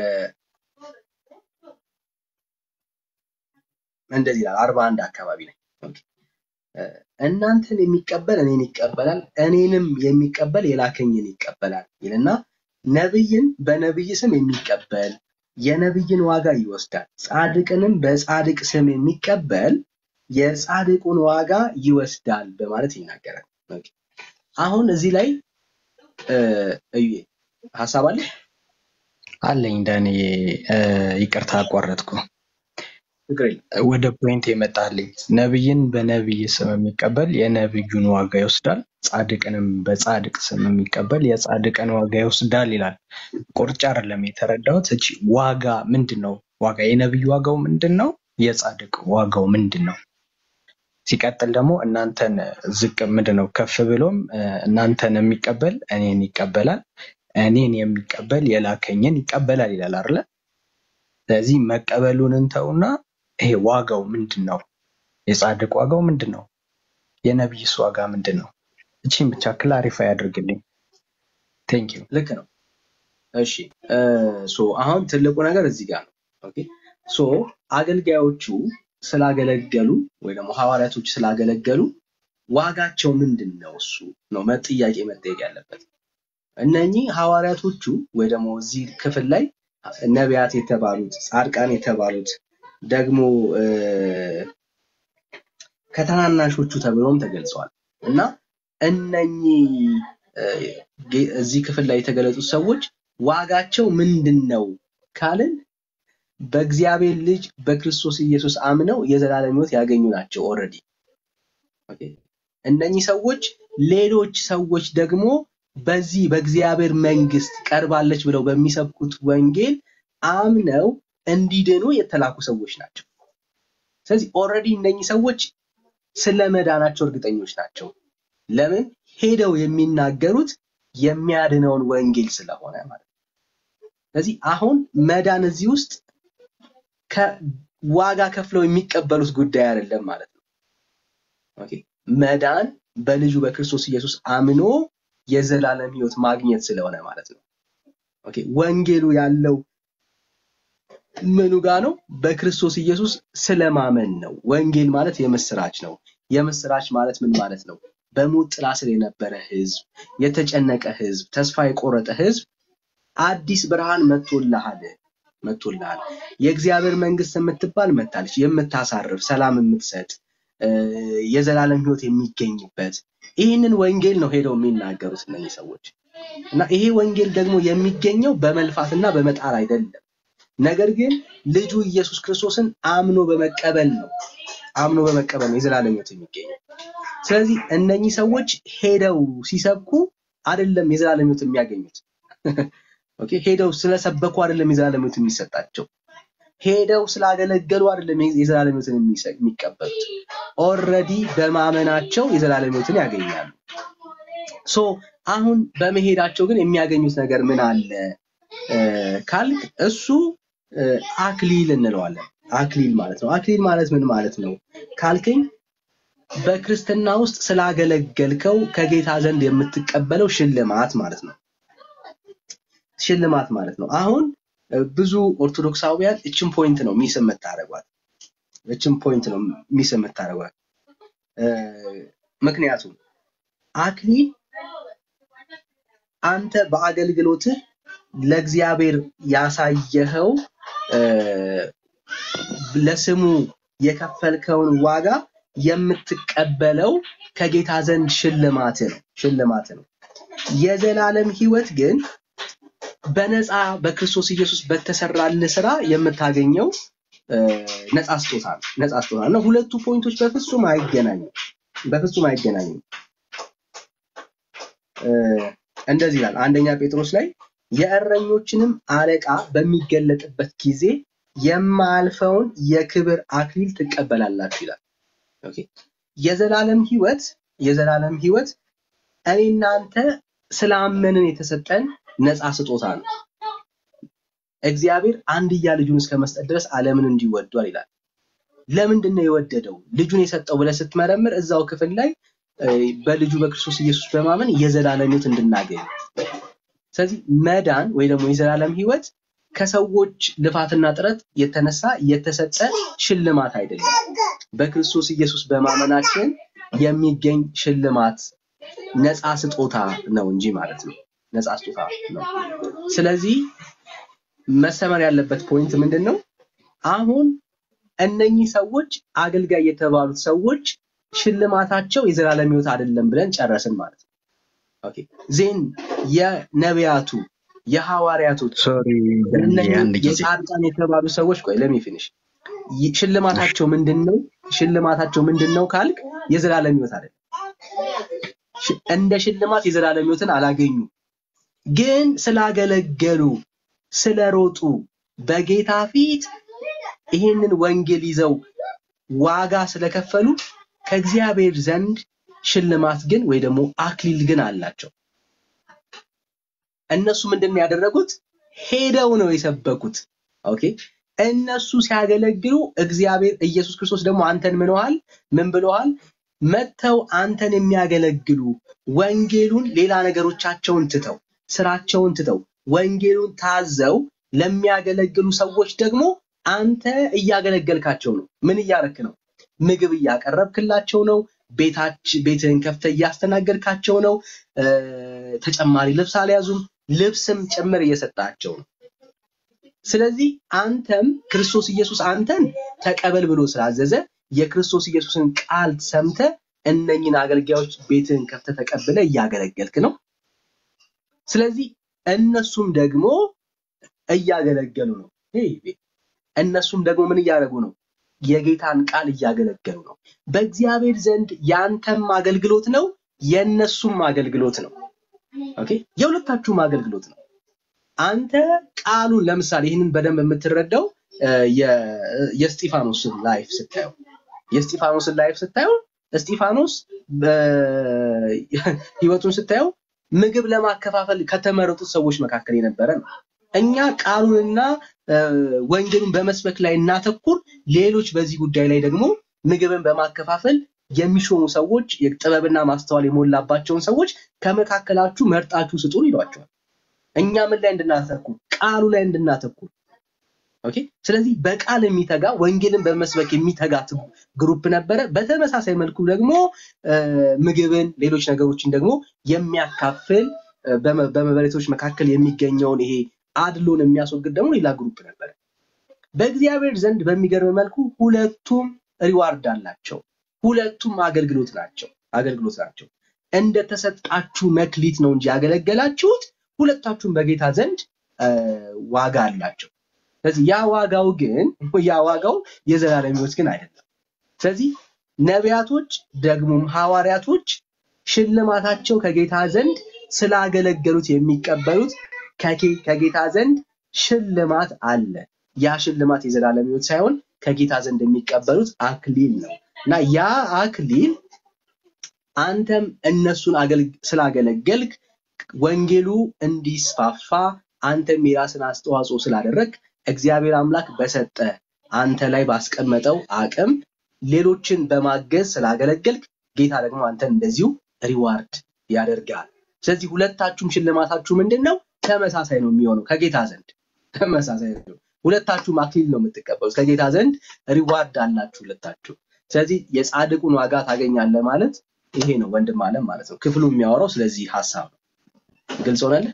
እንደዚህ ይላል አርባ አንድ አካባቢ ላይ ኦኬ። እ፣ እናንተን የሚቀበል እኔን ይቀበላል እኔንም የሚቀበል የላከኝን ይቀበላል ይልና ነብይን በነብይ ስም የሚቀበል የነብይን ዋጋ ይወስዳል ጻድቅንም በጻድቅ ስም የሚቀበል የጻድቁን ዋጋ ይወስዳል በማለት ይናገራል ኦኬ። አሁን እዚህ ላይ እ፣ እዩዬ ሀሳብ አለ አለኝ ዳኔ እ፣ ይቅርታ አቋረጥኩ። ችግር የለም ወደ ፖይንት የመጣልኝ ነብይን በነብይ ስም የሚቀበል የነብዩን ዋጋ ይወስዳል፣ ጻድቅንም በጻድቅ ስም የሚቀበል የጻድቅን ዋጋ ይወስዳል ይላል። ቁርጭ አይደለም የተረዳሁት። እቺ ዋጋ ምንድን ነው? ዋጋ የነብዩ ዋጋው ምንድን ነው? የጻድቅ ዋጋው ምንድን ነው? ሲቀጥል ደግሞ እናንተን ዝቅ ምንድን ነው ከፍ ብሎም እ፣ እናንተን የሚቀበል እኔን ይቀበላል፣ እኔን የሚቀበል የላከኝን ይቀበላል ይላል አይደለ? ስለዚህ መቀበሉን እንተውና ይሄ ዋጋው ምንድን ነው? የጻድቅ ዋጋው ምንድን ነው? የነቢይስ ዋጋ ምንድን ነው? እቺን ብቻ ክላሪፋይ አድርግልኝ። ቴንክ ዩ። ልክ ነው እሺ እ፣ ሶ አሁን ትልቁ ነገር እዚህ ጋር ነው ኦኬ ሶ አገልጋዮቹ ስላገለገሉ ወይ ደግሞ ሐዋርያቶች ስላገለገሉ ዋጋቸው ምንድን ነው እሱ ነው መ- ጥያቄ መጠየቅ ያለበት እነኚህ ሐዋርያቶቹ ወይ ደግሞ እዚህ ክፍል ላይ ነቢያት የተባሉት ጻድቃን የተባሉት ደግሞ እ፣ ከታናናሾቹ ተብለውም ተገልጸዋል እና እነኚህ እ፣ ጌ- እዚህ ክፍል ላይ የተገለጹት ሰዎች ዋጋቸው ምንድን ነው ካልን በእግዚአብሔር ልጅ በክርስቶስ ኢየሱስ አምነው የዘላለም ሕይወት ያገኙ ናቸው ኦልሬዲ ኦኬ። እነኚህ ሰዎች ሌሎች ሰዎች ደግሞ በዚህ በእግዚአብሔር መንግስት ቀርባለች ብለው በሚሰብኩት ወንጌል አምነው እንዲድኑ የተላኩ ሰዎች ናቸው። ስለዚህ ኦልሬዲ እነኚህ ሰዎች ስለ መዳናቸው እርግጠኞች ናቸው። ለምን? ሄደው የሚናገሩት የሚያድነውን ወንጌል ስለሆነ ማለት ነው። ስለዚህ አሁን መዳን እዚህ ውስጥ ከዋጋ ከፍለው የሚቀበሉት ጉዳይ አይደለም ማለት ነው። ኦኬ መዳን በልጁ በክርስቶስ ኢየሱስ አምኖ የዘላለም ህይወት ማግኘት ስለሆነ ማለት ነው። ኦኬ ወንጌሉ ያለው ምኑ ጋ ነው? በክርስቶስ ኢየሱስ ስለማመን ነው። ወንጌል ማለት የምስራች ነው። የምስራች ማለት ምን ማለት ነው? በሞት ጥላ ስር የነበረ ህዝብ፣ የተጨነቀ ህዝብ፣ ተስፋ የቆረጠ ህዝብ አዲስ ብርሃን መጥቶልሃል መጥቶልሃል። የእግዚአብሔር መንግስት የምትባል መታለች፣ የምታሳርፍ ሰላም የምትሰጥ እ፣ የዘላለም ህይወት የሚገኝበት ይህንን ወንጌል ነው ሄደው የሚናገሩት እነዚህ ሰዎች እና ይሄ ወንጌል ደግሞ የሚገኘው በመልፋትና በመጣር አይደለም። ነገር ግን ልጁ ኢየሱስ ክርስቶስን አምኖ በመቀበል ነው። አምኖ በመቀበል ነው የዘላለም ህይወት የሚገኘው። ስለዚህ እነኚህ ሰዎች ሄደው ሲሰብኩ አይደለም የዘላለም ህይወት የሚያገኙት። ኦኬ ሄደው ስለሰበኩ አይደለም የዘላለም ህይወት የሚሰጣቸው። ሄደው ስላገለገሉ አይደለም የዘላለም ህይወትን የሚሰ- የሚቀበሉት። ኦልሬዲ በማመናቸው የዘላለም ህይወትን ያገኛሉ። ሶ አሁን በመሄዳቸው ግን የሚያገኙት ነገር ምን አለ እ፣ ካልክ እሱ እ፣ አክሊል እንለዋለን። አክሊል ማለት ነው። አክሊል ማለት ምን ማለት ነው ካልከኝ በክርስትና ውስጥ ስላገለገልከው ከጌታ ዘንድ የምትቀበለው ሽልማት ማለት ነው። ሽልማት ማለት ነው። አሁን እ፣ ብዙ ኦርቶዶክሳውያን እችን ፖይንት ነው ሚስ የምታደርጓት። እችን ፖይንት ነው ሚስ የምታደርጓት። እ፣ ምክንያቱም አክሊል አንተ በአገልግሎትህ ለእግዚአብሔር ያሳየኸው እ፣ ለስሙ የከፈልከውን ዋጋ የምትቀበለው ከጌታ ዘንድ ሽልማት ነው ሽልማት ነው። የዘላለም ህይወት ግን በነፃ በክርስቶስ ኢየሱስ በተሰራልህ ስራ የምታገኘው እ፣ ነፃ ስጦታ ነው። ነፃ ስጦታ ነው። ሁለቱ ፖይንቶች በፍጹም አይገናኙም። በፍጹም አይገናኙም። እ፣ እንደዚህ ይላል አንደኛ ጴጥሮስ ላይ የእረኞችንም አለቃ በሚገለጥበት ጊዜ የማያልፈውን የክብር አክሊል ትቀበላላችሁ ይላል። ኦኬ የዘላለም ህይወት የዘላለም ህይወት እኔ እናንተ ስላመንን የተሰጠን ነፃ ስጦታ ነው። እግዚአብሔር አንድያ ልጁን እስከ መስጠት ድረስ ዓለምን እንዲወዷል ይላል። ለምንድን ነው የወደደው ልጁን የሰጠው ብለህ ስትመረምር እዛው ክፍል ላይ እ፣ በልጁ በክርስቶስ ኢየሱስ በማመን የዘላለም ህይወት እንድናገኝ ስለዚህ መዳን ወይ ደግሞ የዘላለም ህይወት ከሰዎች ልፋትና ጥረት የተነሳ የተሰጠ ሽልማት አይደለም። በክርስቶስ ኢየሱስ በማመናችን የሚገኝ ሽልማት ነፃ ስጦታ ነው እንጂ ማለት ነው። ነፃ ስጦታ ነው። ስለዚህ መሰመር ያለበት ፖይንት ምንድን ነው? አሁን እነኚህ ሰዎች አገልጋይ የተባሉት ሰዎች ሽልማታቸው የዘላለም ህይወት አይደለም ብለን ጨረስን ማለት ነው። ኦኬ ዜን የነቢያቱ የሐዋርያቶች ሶሪ እነኚህ አንድ ጊዜ የጻድቃን የተባሉ ሰዎች ቆይ ለሚ ፊኒሽ ሽልማታቸው ምንድን ነው? ሽልማታቸው ምንድን ነው ካልክ የዘላለም ህይወት አይደለም። ሽ- እንደ ሽልማት የዘላለም ህይወትን አላገኙ፣ ግን ስላገለገሉ ስለሮጡ በጌታ ፊት ይህንን ወንጌል ይዘው ዋጋ ስለከፈሉ ከእግዚአብሔር ዘንድ ሽልማት ግን ወይ ደግሞ አክሊል ግን አላቸው። እነሱ ምንድን ነው ያደረጉት? ሄደው ነው የሰበኩት። ኦኬ እነሱ ሲያገለግሉ እግዚአብሔር ኢየሱስ ክርስቶስ ደግሞ አንተን ምንዋል ምን ብለዋል? መጥተው አንተን የሚያገለግሉ ወንጌሉን ሌላ ነገሮቻቸውን ትተው ስራቸውን ትተው ወንጌሉን ታዘው ለሚያገለግሉ ሰዎች ደግሞ አንተ እያገለገልካቸው ነው። ምን እያረክ ነው? ምግብ እያቀረብክላቸው ነው። ቤታች ቤትህን ከፍተህ እያስተናገድካቸው ነው። እ፣ ተጨማሪ ልብስ አልያዙም። ልብስም ጭምር እየሰጣቸው ነው። ስለዚህ አንተም ክርስቶስ ኢየሱስ አንተን ተቀበል ብሎ ስላዘዘ የክርስቶስ ኢየሱስን ቃል ሰምተ እነኝን አገልጋዮች ቤትህን ከፍተ ተቀብለ እያገለገልክ ነው። ስለዚህ እነሱም ደግሞ እያገለገሉ ነው። ሄይ ቤ- እነሱም ደግሞ ምን እያደረጉ ነው? የጌታን ቃል እያገለገሉ ነው። በእግዚአብሔር ዘንድ ያንተም አገልግሎት ነው፣ የእነሱም አገልግሎት ነው። ኦኬ የሁለታችሁም አገልግሎት ነው። አንተ ቃሉን ለምሳሌ ይህንን በደንብ የምትረዳው እ፣ የ- የእስጢፋኖስን ላይፍ ስታየው የእስጢፋኖስን ላይፍ ስታየው እስጢፋኖስ በ- ህይወቱን ስታየው ምግብ ለማከፋፈል ከተመረጡት ሰዎች መካከል የነበረ ነው። እኛ ቃሉንና እ፣ ወንጌሉን በመስበክ ላይ እናተኩር፣ ሌሎች በዚህ ጉዳይ ላይ ደግሞ ምግብን በማከፋፈል የሚሾሙ ሰዎች የጥበብና ማስተዋል የሞላባቸውን ሰዎች ከመካከላችሁ መርጣችሁ ስጡን ይሏቸዋል። እኛ ምን ላይ እንድናተኩር? ቃሉ ላይ እንድናተኩር። ኦኬ። ስለዚህ በቃል የሚተጋ ወንጌልን በመስበክ የሚተጋ ት- ግሩፕ ነበረ። በተመሳሳይ መልኩ ደግሞ እ፣ ምግብን፣ ሌሎች ነገሮችን ደግሞ የሚያካፍል እ፣ በመ- በመበለቶች መካከል የሚገኘውን ይሄ አድሎን የሚያስወግድ ደግሞ ሌላ ግሩፕ ነበረ። በእግዚአብሔር ዘንድ በሚገርም መልኩ ሁለቱም ሪዋርድ አላቸው። ሁለቱም አገልግሎት ናቸው አገልግሎት ናቸው። እንደተሰጣችሁ መክሊት ነው እንጂ ያገለገላችሁት ሁለታችሁም በጌታ ዘንድ እ፣ ዋጋ አላቸው። ስለዚህ ያ ዋጋው ግን ያ ዋጋው የዘላለም ሕይወት ግን አይደለም። ስለዚህ ነቢያቶች ደግሞም ሐዋርያቶች ሽልማታቸው ከጌታ ዘንድ ስላገለገሉት የሚቀበሉት ከጌ- ከጌታ ዘንድ ሽልማት አለ። ያ ሽልማት የዘላለም ሕይወት ሳይሆን ከጌታ ዘንድ የሚቀበሉት አክሊል ነው እና ያ አክሊል አንተም እነሱን አገልግ- ስላገለገልክ ወንጌሉ እንዲስፋፋ አንተም የራስን አስተዋጽኦ ስላደረግ እግዚአብሔር አምላክ በሰጠ አንተ ላይ ባስቀመጠው አቅም ሌሎችን በማገዝ ስላገለገልክ ጌታ ደግሞ አንተን እንደዚሁ ሪዋርድ ያደርጋል። ስለዚህ ሁለታችሁም ሽልማታችሁ ምንድን ነው? ተመሳሳይ ነው የሚሆነው ከጌታ ዘንድ ተመሳሳይ ነው። ሁለታችሁም አክሊል ነው የምትቀበሉት ከጌታ ዘንድ ሪዋርድ አላችሁ ሁለታችሁ። ስለዚህ የጻድቁን ዋጋ ታገኛለህ ማለት ይሄ ነው ወንድም አለም ማለት ነው። ክፍሉ የሚያወራው ስለዚህ ሀሳብ ነው። ግልጽ ሆነልህ?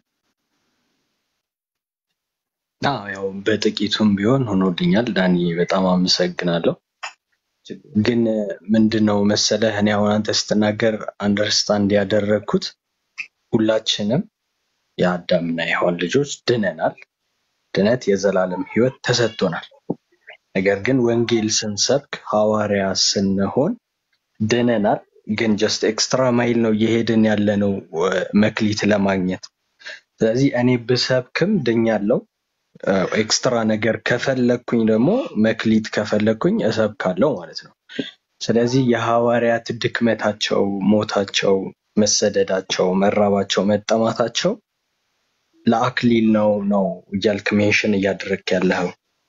አዎ ያው በጥቂቱም ቢሆን ሆኖልኛል። ዳኒ በጣም አመሰግናለሁ። ግን ምንድነው መሰለህ እኔ አሁን አንተ ስትናገር አንደርስታንድ ያደረግኩት ሁላችንም የአዳምና የሔዋን ልጆች ድነናል። ድነት የዘላለም ሕይወት ተሰጥቶናል። ነገር ግን ወንጌል ስንሰብክ ሐዋርያ ስንሆን ድነናል፣ ግን ጀስት ኤክስትራ ማይል ነው እየሄድን ያለነው መክሊት ለማግኘት። ስለዚህ እኔ ብሰብክም ድኛለሁ፣ ኤክስትራ ነገር ከፈለግኩኝ ደግሞ መክሊት ከፈለግኩኝ እሰብካለሁ ማለት ነው። ስለዚህ የሐዋርያት ድክመታቸው፣ ሞታቸው፣ መሰደዳቸው፣ መራባቸው፣ መጠማታቸው ለአክሊል ነው ነው እያልክ ሜንሽን እያደረግክ ያለኸው።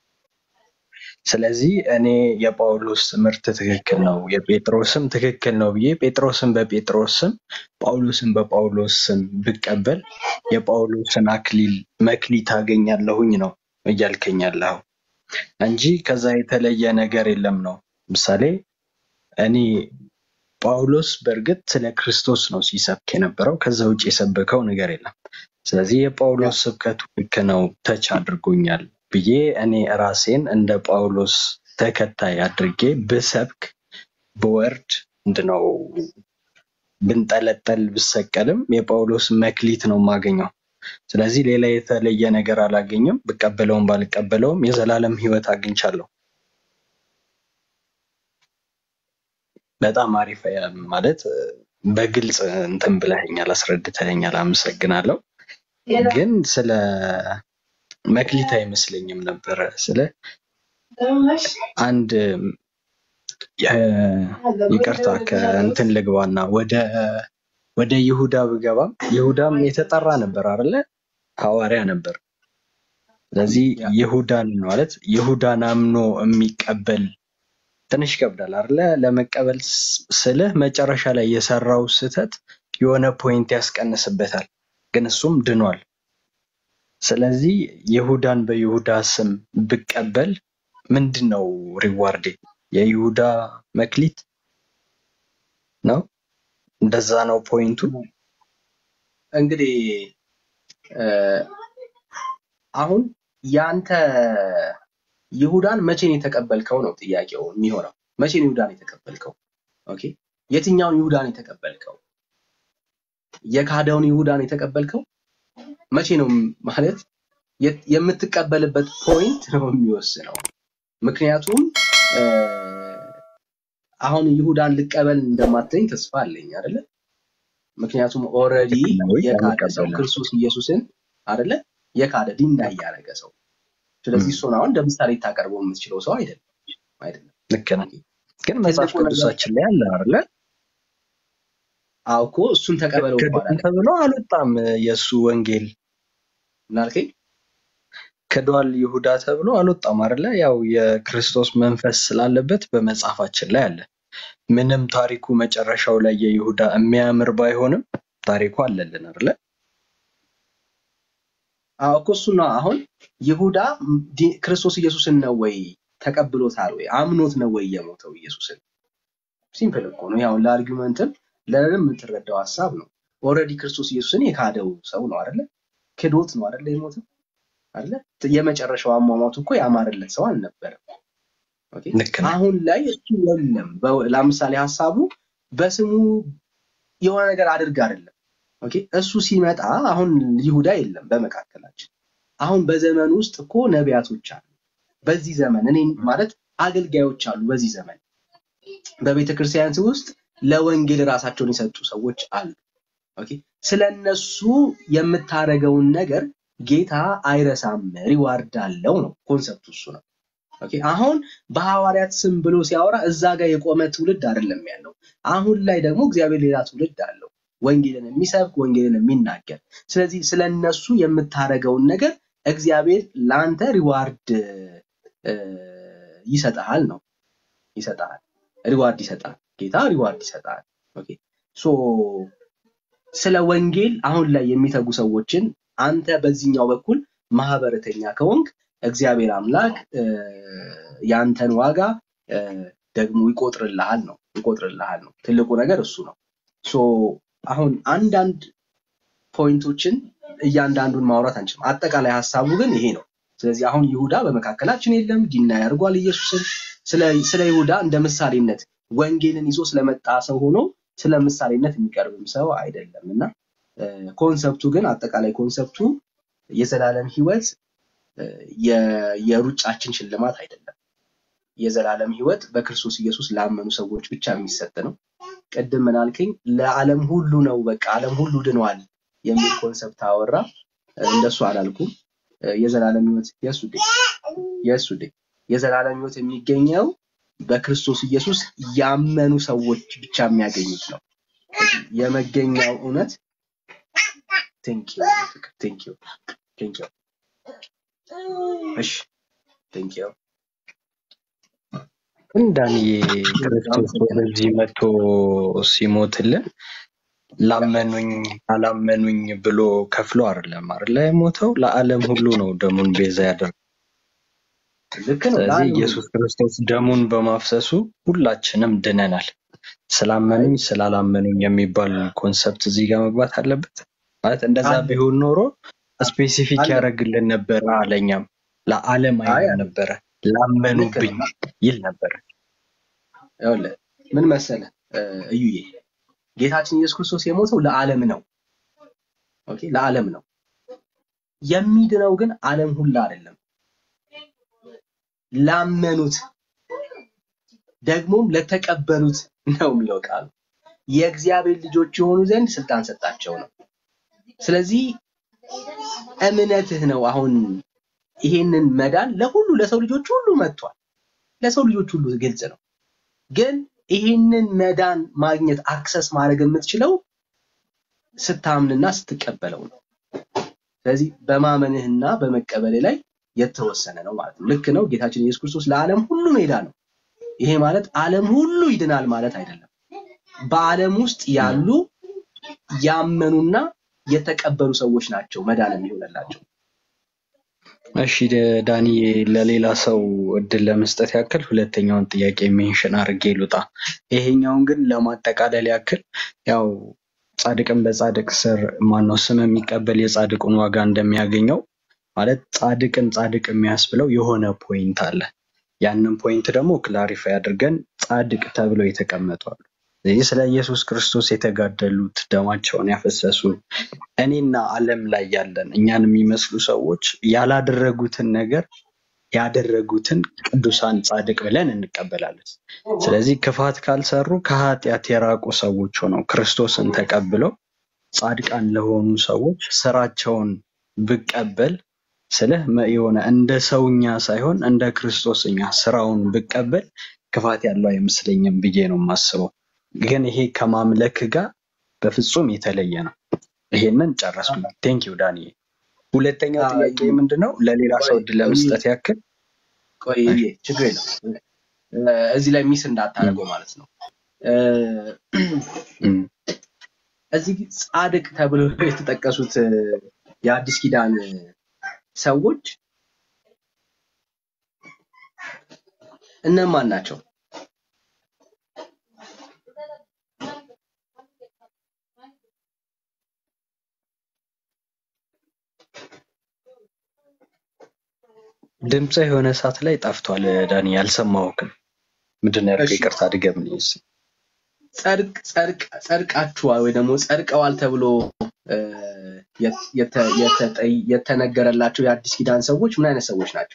ስለዚህ እኔ የጳውሎስ ትምህርት ትክክል ነው፣ የጴጥሮስም ትክክል ነው ብዬ ጴጥሮስን በጴጥሮስ ስም ጳውሎስን በጳውሎስ ስም ብቀበል የጳውሎስን አክሊል መክሊት አገኛለሁኝ ነው እያልከኝ ያለኸው እንጂ ከዛ የተለየ ነገር የለም ነው። ምሳሌ እኔ ጳውሎስ በእርግጥ ስለ ክርስቶስ ነው ሲሰብክ የነበረው፣ ከዛ ውጭ የሰበከው ነገር የለም። ስለዚህ የጳውሎስ ስብከቱ ልክ ነው፣ ተች አድርጎኛል ብዬ እኔ ራሴን እንደ ጳውሎስ ተከታይ አድርጌ ብሰብክ ብወርድ ምንድነው ብንጠለጠል ብሰቀልም የጳውሎስ መክሊት ነው የማገኘው። ስለዚህ ሌላ የተለየ ነገር አላገኝም። ብቀበለውም ባልቀበለውም የዘላለም ሕይወት አግኝቻለሁ። በጣም አሪፍ ያ- ማለት እ፣ በግልጽ እንትን ብለኸኛል፣ አስረድተኸኛል። አመሰግናለሁ። ግን ስለ መክሊት አይመስለኝም ነበረ ስለ አንድ የ- ይቅርታ ከእንትን ልግባና ወደ ወደ ይሁዳ ብገባም ይሁዳም የተጠራ ነበር አይደለ? ሐዋርያ ነበር። ስለዚህ ይሁዳን ማለት ይሁዳን አምኖ የሚቀበል ትንሽ ይከብዳል አይደለ? ለመቀበል ስ- ስልህ መጨረሻ ላይ የሰራው ስህተት የሆነ ፖይንት ያስቀንስበታል፣ ግን እሱም ድኗል። ስለዚህ ይሁዳን በይሁዳ ስም ብቀበል ምንድን ነው ሪዋርዴ? የይሁዳ መክሊት ነው? እንደዛ ነው ፖይንቱ። እንግዲህ እ፣ አሁን ያንተ ይሁዳን መቼ ነው የተቀበልከው ነው ጥያቄው የሚሆነው። መቼ ነው ይሁዳን የተቀበልከው? ኦኬ፣ የትኛውን ይሁዳን የተቀበልከው? የካደውን ይሁዳን የተቀበልከው መቼ ነው ማለት የት- የምትቀበልበት ፖይንት ነው የሚወስነው። ምክንያቱም እ፣ አሁን ይሁዳን ልቀበል እንደማትለኝ ተስፋ አለኝ አይደለ? ምክንያቱም ኦልሬዲ ልክ ነው ወይ? የካደ ሰው አልቀበልም። ክርስቶስ ኢየሱስን አይደለ? የካደ ዲናይ ያደረገ ሰው። ስለዚህ ም፣ እሱን አሁን እንደ ምሳሌ ልታቀርበው የምትችለው ሰው አይደለም አይደለም። ልክ ነው። ግን መጽሐፍ ትልቁ ነገር ቅዱሳችን ላይ አለ አይደለ? አዎ እኮ እሱን ተቀበለው እኮ ክዷል አላለም። ተብሎ አልወጣም የእሱ ወንጌል ምናልከኝ? ክዷል ይሁዳ ተብሎ አልወጣም አይደለ? ያው የክርስቶስ መንፈስ ስላለበት በመጽሐፋችን ላይ አለ። ምንም ታሪኩ መጨረሻው ላይ የይሁዳ የሚያምር ባይሆንም ታሪኩ አለልን አይደለ? አዎ እኮ እሱ ነው። አሁን ይሁዳ ዲ- ክርስቶስ ኢየሱስን ነው ወይ ተቀብሎታል ወይ አምኖት ነው ወይ የሞተው ኢየሱስን? ሲምፕል እኮ ነው። ያው ለአርጊመንትም ለንም የምትረዳው ሀሳብ ነው። ኦልሬዲ ክርስቶስ ኢየሱስን የካደው ሰው ነው አይደለ? ክዶት ነው አይደለ የሞተው አይደለ? የመጨረሻው አሟሟቱ እኮ ያማረለት ሰው አልነበረም። ኦኬ ልክ ነው። አሁን ላይ እሱ የለም። በ- ለምሳሌ ሀሳቡ በስሙ የሆነ ነገር አድርግ አይደለም። ኦኬ እሱ ሲመጣ አሁን ይሁዳ የለም በመካከላችን። አሁን በዘመን ውስጥ እኮ ነቢያቶች አሉ። በዚህ ዘመን እኔ ማለት አገልጋዮች አሉ። በዚህ ዘመን በቤተ ክርስቲያን ውስጥ ለወንጌል ራሳቸውን የሰጡ ሰዎች አሉ። ኦኬ ስለ እነሱ የምታደርገውን ነገር ጌታ አይረሳም፣ ሪዋርድ አለው ነው ኮንሰፕቱ እሱ ነው። ኦኬ አሁን በሐዋርያት ስም ብሎ ሲያወራ እዛ ጋር የቆመ ትውልድ አይደለም ያለው። አሁን ላይ ደግሞ እግዚአብሔር ሌላ ትውልድ አለው፣ ወንጌልን የሚሰብክ ወንጌልን የሚናገር። ስለዚህ ስለ እነሱ የምታደርገውን ነገር እግዚአብሔር ለአንተ ሪዋርድ እ፣ ይሰጥሃል ነው ይሰጥሃል፣ ሪዋርድ ይሰጥሃል። ጌታ ሪዋርድ ይሰጥሃል። ኦኬ ሶ ስለ ወንጌል አሁን ላይ የሚተጉ ሰዎችን አንተ በዚህኛው በኩል ማህበረተኛ ከሆንክ እግዚአብሔር አምላክ እ፣ ያንተን ዋጋ እ፣ ደግሞ ይቆጥርልሃል ነው ይቆጥርልሃል ነው። ትልቁ ነገር እሱ ነው። ሶ አሁን አንዳንድ ፖይንቶችን እያንዳንዱን ማውራት አንችልም። አጠቃላይ ሀሳቡ ግን ይሄ ነው። ስለዚህ አሁን ይሁዳ በመካከላችን የለም፣ ዲና ያደርጓል ኢየሱስን። ስለ ስለ ይሁዳ እንደ ምሳሌነት ወንጌልን ይዞ ስለመጣ ሰው ሆኖ ስለ ምሳሌነት የሚቀርብም ሰው አይደለም እና እ፣ ኮንሰፕቱ ግን አጠቃላይ ኮንሰፕቱ የዘላለም ህይወት እ፣ የ- የሩጫችን ሽልማት አይደለም። የዘላለም ህይወት በክርስቶስ ኢየሱስ ላመኑ ሰዎች ብቻ የሚሰጥ ነው። ቅድም ምን አልከኝ? ለዓለም ሁሉ ነው፣ በቃ ዓለም ሁሉ ድኗል የሚል ኮንሰፕት አወራ። እንደሱ አላልኩም። እ፣ የዘላለም ህይወት የሱ ዴ የሱ ዴ የዘላለም ህይወት የሚገኘው በክርስቶስ ኢየሱስ ያመኑ ሰዎች ብቻ የሚያገኙት ነው። የመገኛው እውነት ቴንኪው ቴንኪው ቴንኪው እሺ ቴንኪው ግን ዳንዬ ክርስቶስ ወደዚህ መጥቶ ሲሞትልን ላመኑኝ አላመኑኝ ብሎ ከፍሎ አይደለም አይደለ የሞተው ለዓለም ሁሉ ነው ደሙን ቤዛ ያደረገው። ልክ ነው። ስለዚህ ለዓለም ሁሉ ኢየሱስ ክርስቶስ ደሙን በማፍሰሱ ሁላችንም ድነናል። ስላመኑኝ ስላላመኑኝ የሚባል ኮንሰፕት እዚህ ጋር መግባት አለበት ማለት እንደዛ አለ ቢሆን ኖሮ ስፔሲፊክ አለ ያደረግልን ነበረ አለኛም ለዓለም አይ አይልም አለ ነበረ ልክ ነው። ላመኑብኝ ይል ነበረ። ይኸውልህ ምን መሰለህ እ፣ እዩዬ ጌታችን ኢየሱስ ክርስቶስ የሞተው ለዓለም ነው። ኦኬ ለዓለም ነው። የሚድነው ግን ዓለም ሁላ አይደለም። ላመኑት ደግሞም ለተቀበሉት ነው የሚለው ቃሉ። የእግዚአብሔር ልጆች የሆኑ ዘንድ ስልጣን ሰጣቸው ነው። ስለዚህ እምነትህ ነው አሁን ይሄንን መዳን ለሁሉ ለሰው ልጆች ሁሉ መጥቷል። ለሰው ልጆች ሁሉ ግልጽ ነው። ግን ይሄንን መዳን ማግኘት አክሰስ ማድረግ የምትችለው ስታምንና ስትቀበለው ነው። ስለዚህ በማመንህና በመቀበል ላይ የተወሰነ ነው ማለት ነው። ልክ ነው። ጌታችን ኢየሱስ ክርስቶስ ለዓለም ሁሉ ነው የዳነው። ይሄ ማለት ዓለም ሁሉ ይድናል ማለት አይደለም። በዓለም ውስጥ ያሉ ያመኑና የተቀበሉ ሰዎች ናቸው መዳን የሚሆንላቸው። እሺ ደ- ዳኒ ለሌላ ሰው እድል ለመስጠት ያክል ሁለተኛውን ጥያቄ ሜንሽን አድርጌ ልውጣ። ይሄኛውን ግን ለማጠቃለል ያክል ያው ጻድቅን በጻድቅ ስር ማነው ስም የሚቀበል የጻድቁን ዋጋ እንደሚያገኘው ማለት ጻድቅን ጻድቅ የሚያስብለው የሆነ ፖይንት አለ። ያንን ፖይንት ደግሞ ክላሪፋይ አድርገን ጻድቅ ተብለው የተቀመጡ አሉ። ስለዚህ ስለ ኢየሱስ ክርስቶስ የተጋደሉት ደማቸውን ያፈሰሱ እኔና ዓለም ላይ ያለን እኛን የሚመስሉ ሰዎች ያላደረጉትን ነገር ያደረጉትን ቅዱሳን ጻድቅ ብለን እንቀበላለን። ስለዚህ ክፋት ካልሰሩ ከኃጢአት የራቁ ሰዎች ሆነው ክርስቶስን ተቀብለው ጻድቃን ለሆኑ ሰዎች ስራቸውን ብቀበል ስልህ መ- የሆነ እንደ ሰውኛ ሳይሆን እንደ ክርስቶስኛ ስራውን ብቀበል ክፋት ያለው አይመስለኝም ብዬ ነው የማስበው። ግን ይሄ ከማምለክ ጋር በፍጹም የተለየ ነው። ይሄንን ጨረስኩ። ቴንክ ዩ ዳንኤል። ሁለተኛው አዎ፣ ጥያቄ ምንድን ነው? ለሌላ ሰው ቆይ እድል ቆይ ለመስጠት ያክል ቆይ ችግር የለም እ፣ እዚህ ላይ ሚስ እንዳታደርገው ማለት ነው። እ፣ እም፣ እዚህ ጻድቅ ተብለው የተጠቀሱት እ፣ የአዲስ ኪዳን ሰዎች እነማን ናቸው? ድምፅ የሆነ ሰዓት ላይ ጠፍቷል። ዳኒ አልሰማሁህም። ምንድን ነው ያልከው? እሺ ይቅርታ ድገምልኝ እስኪ። ጸድቅ ጸድቅ ጸድቃችኋል ወይ ደግሞ ጸድቀዋል ተብሎ እ፣ የተ- የተ- የተጠይ- የተነገረላቸው የአዲስ ኪዳን ሰዎች ምን አይነት ሰዎች ናቸው?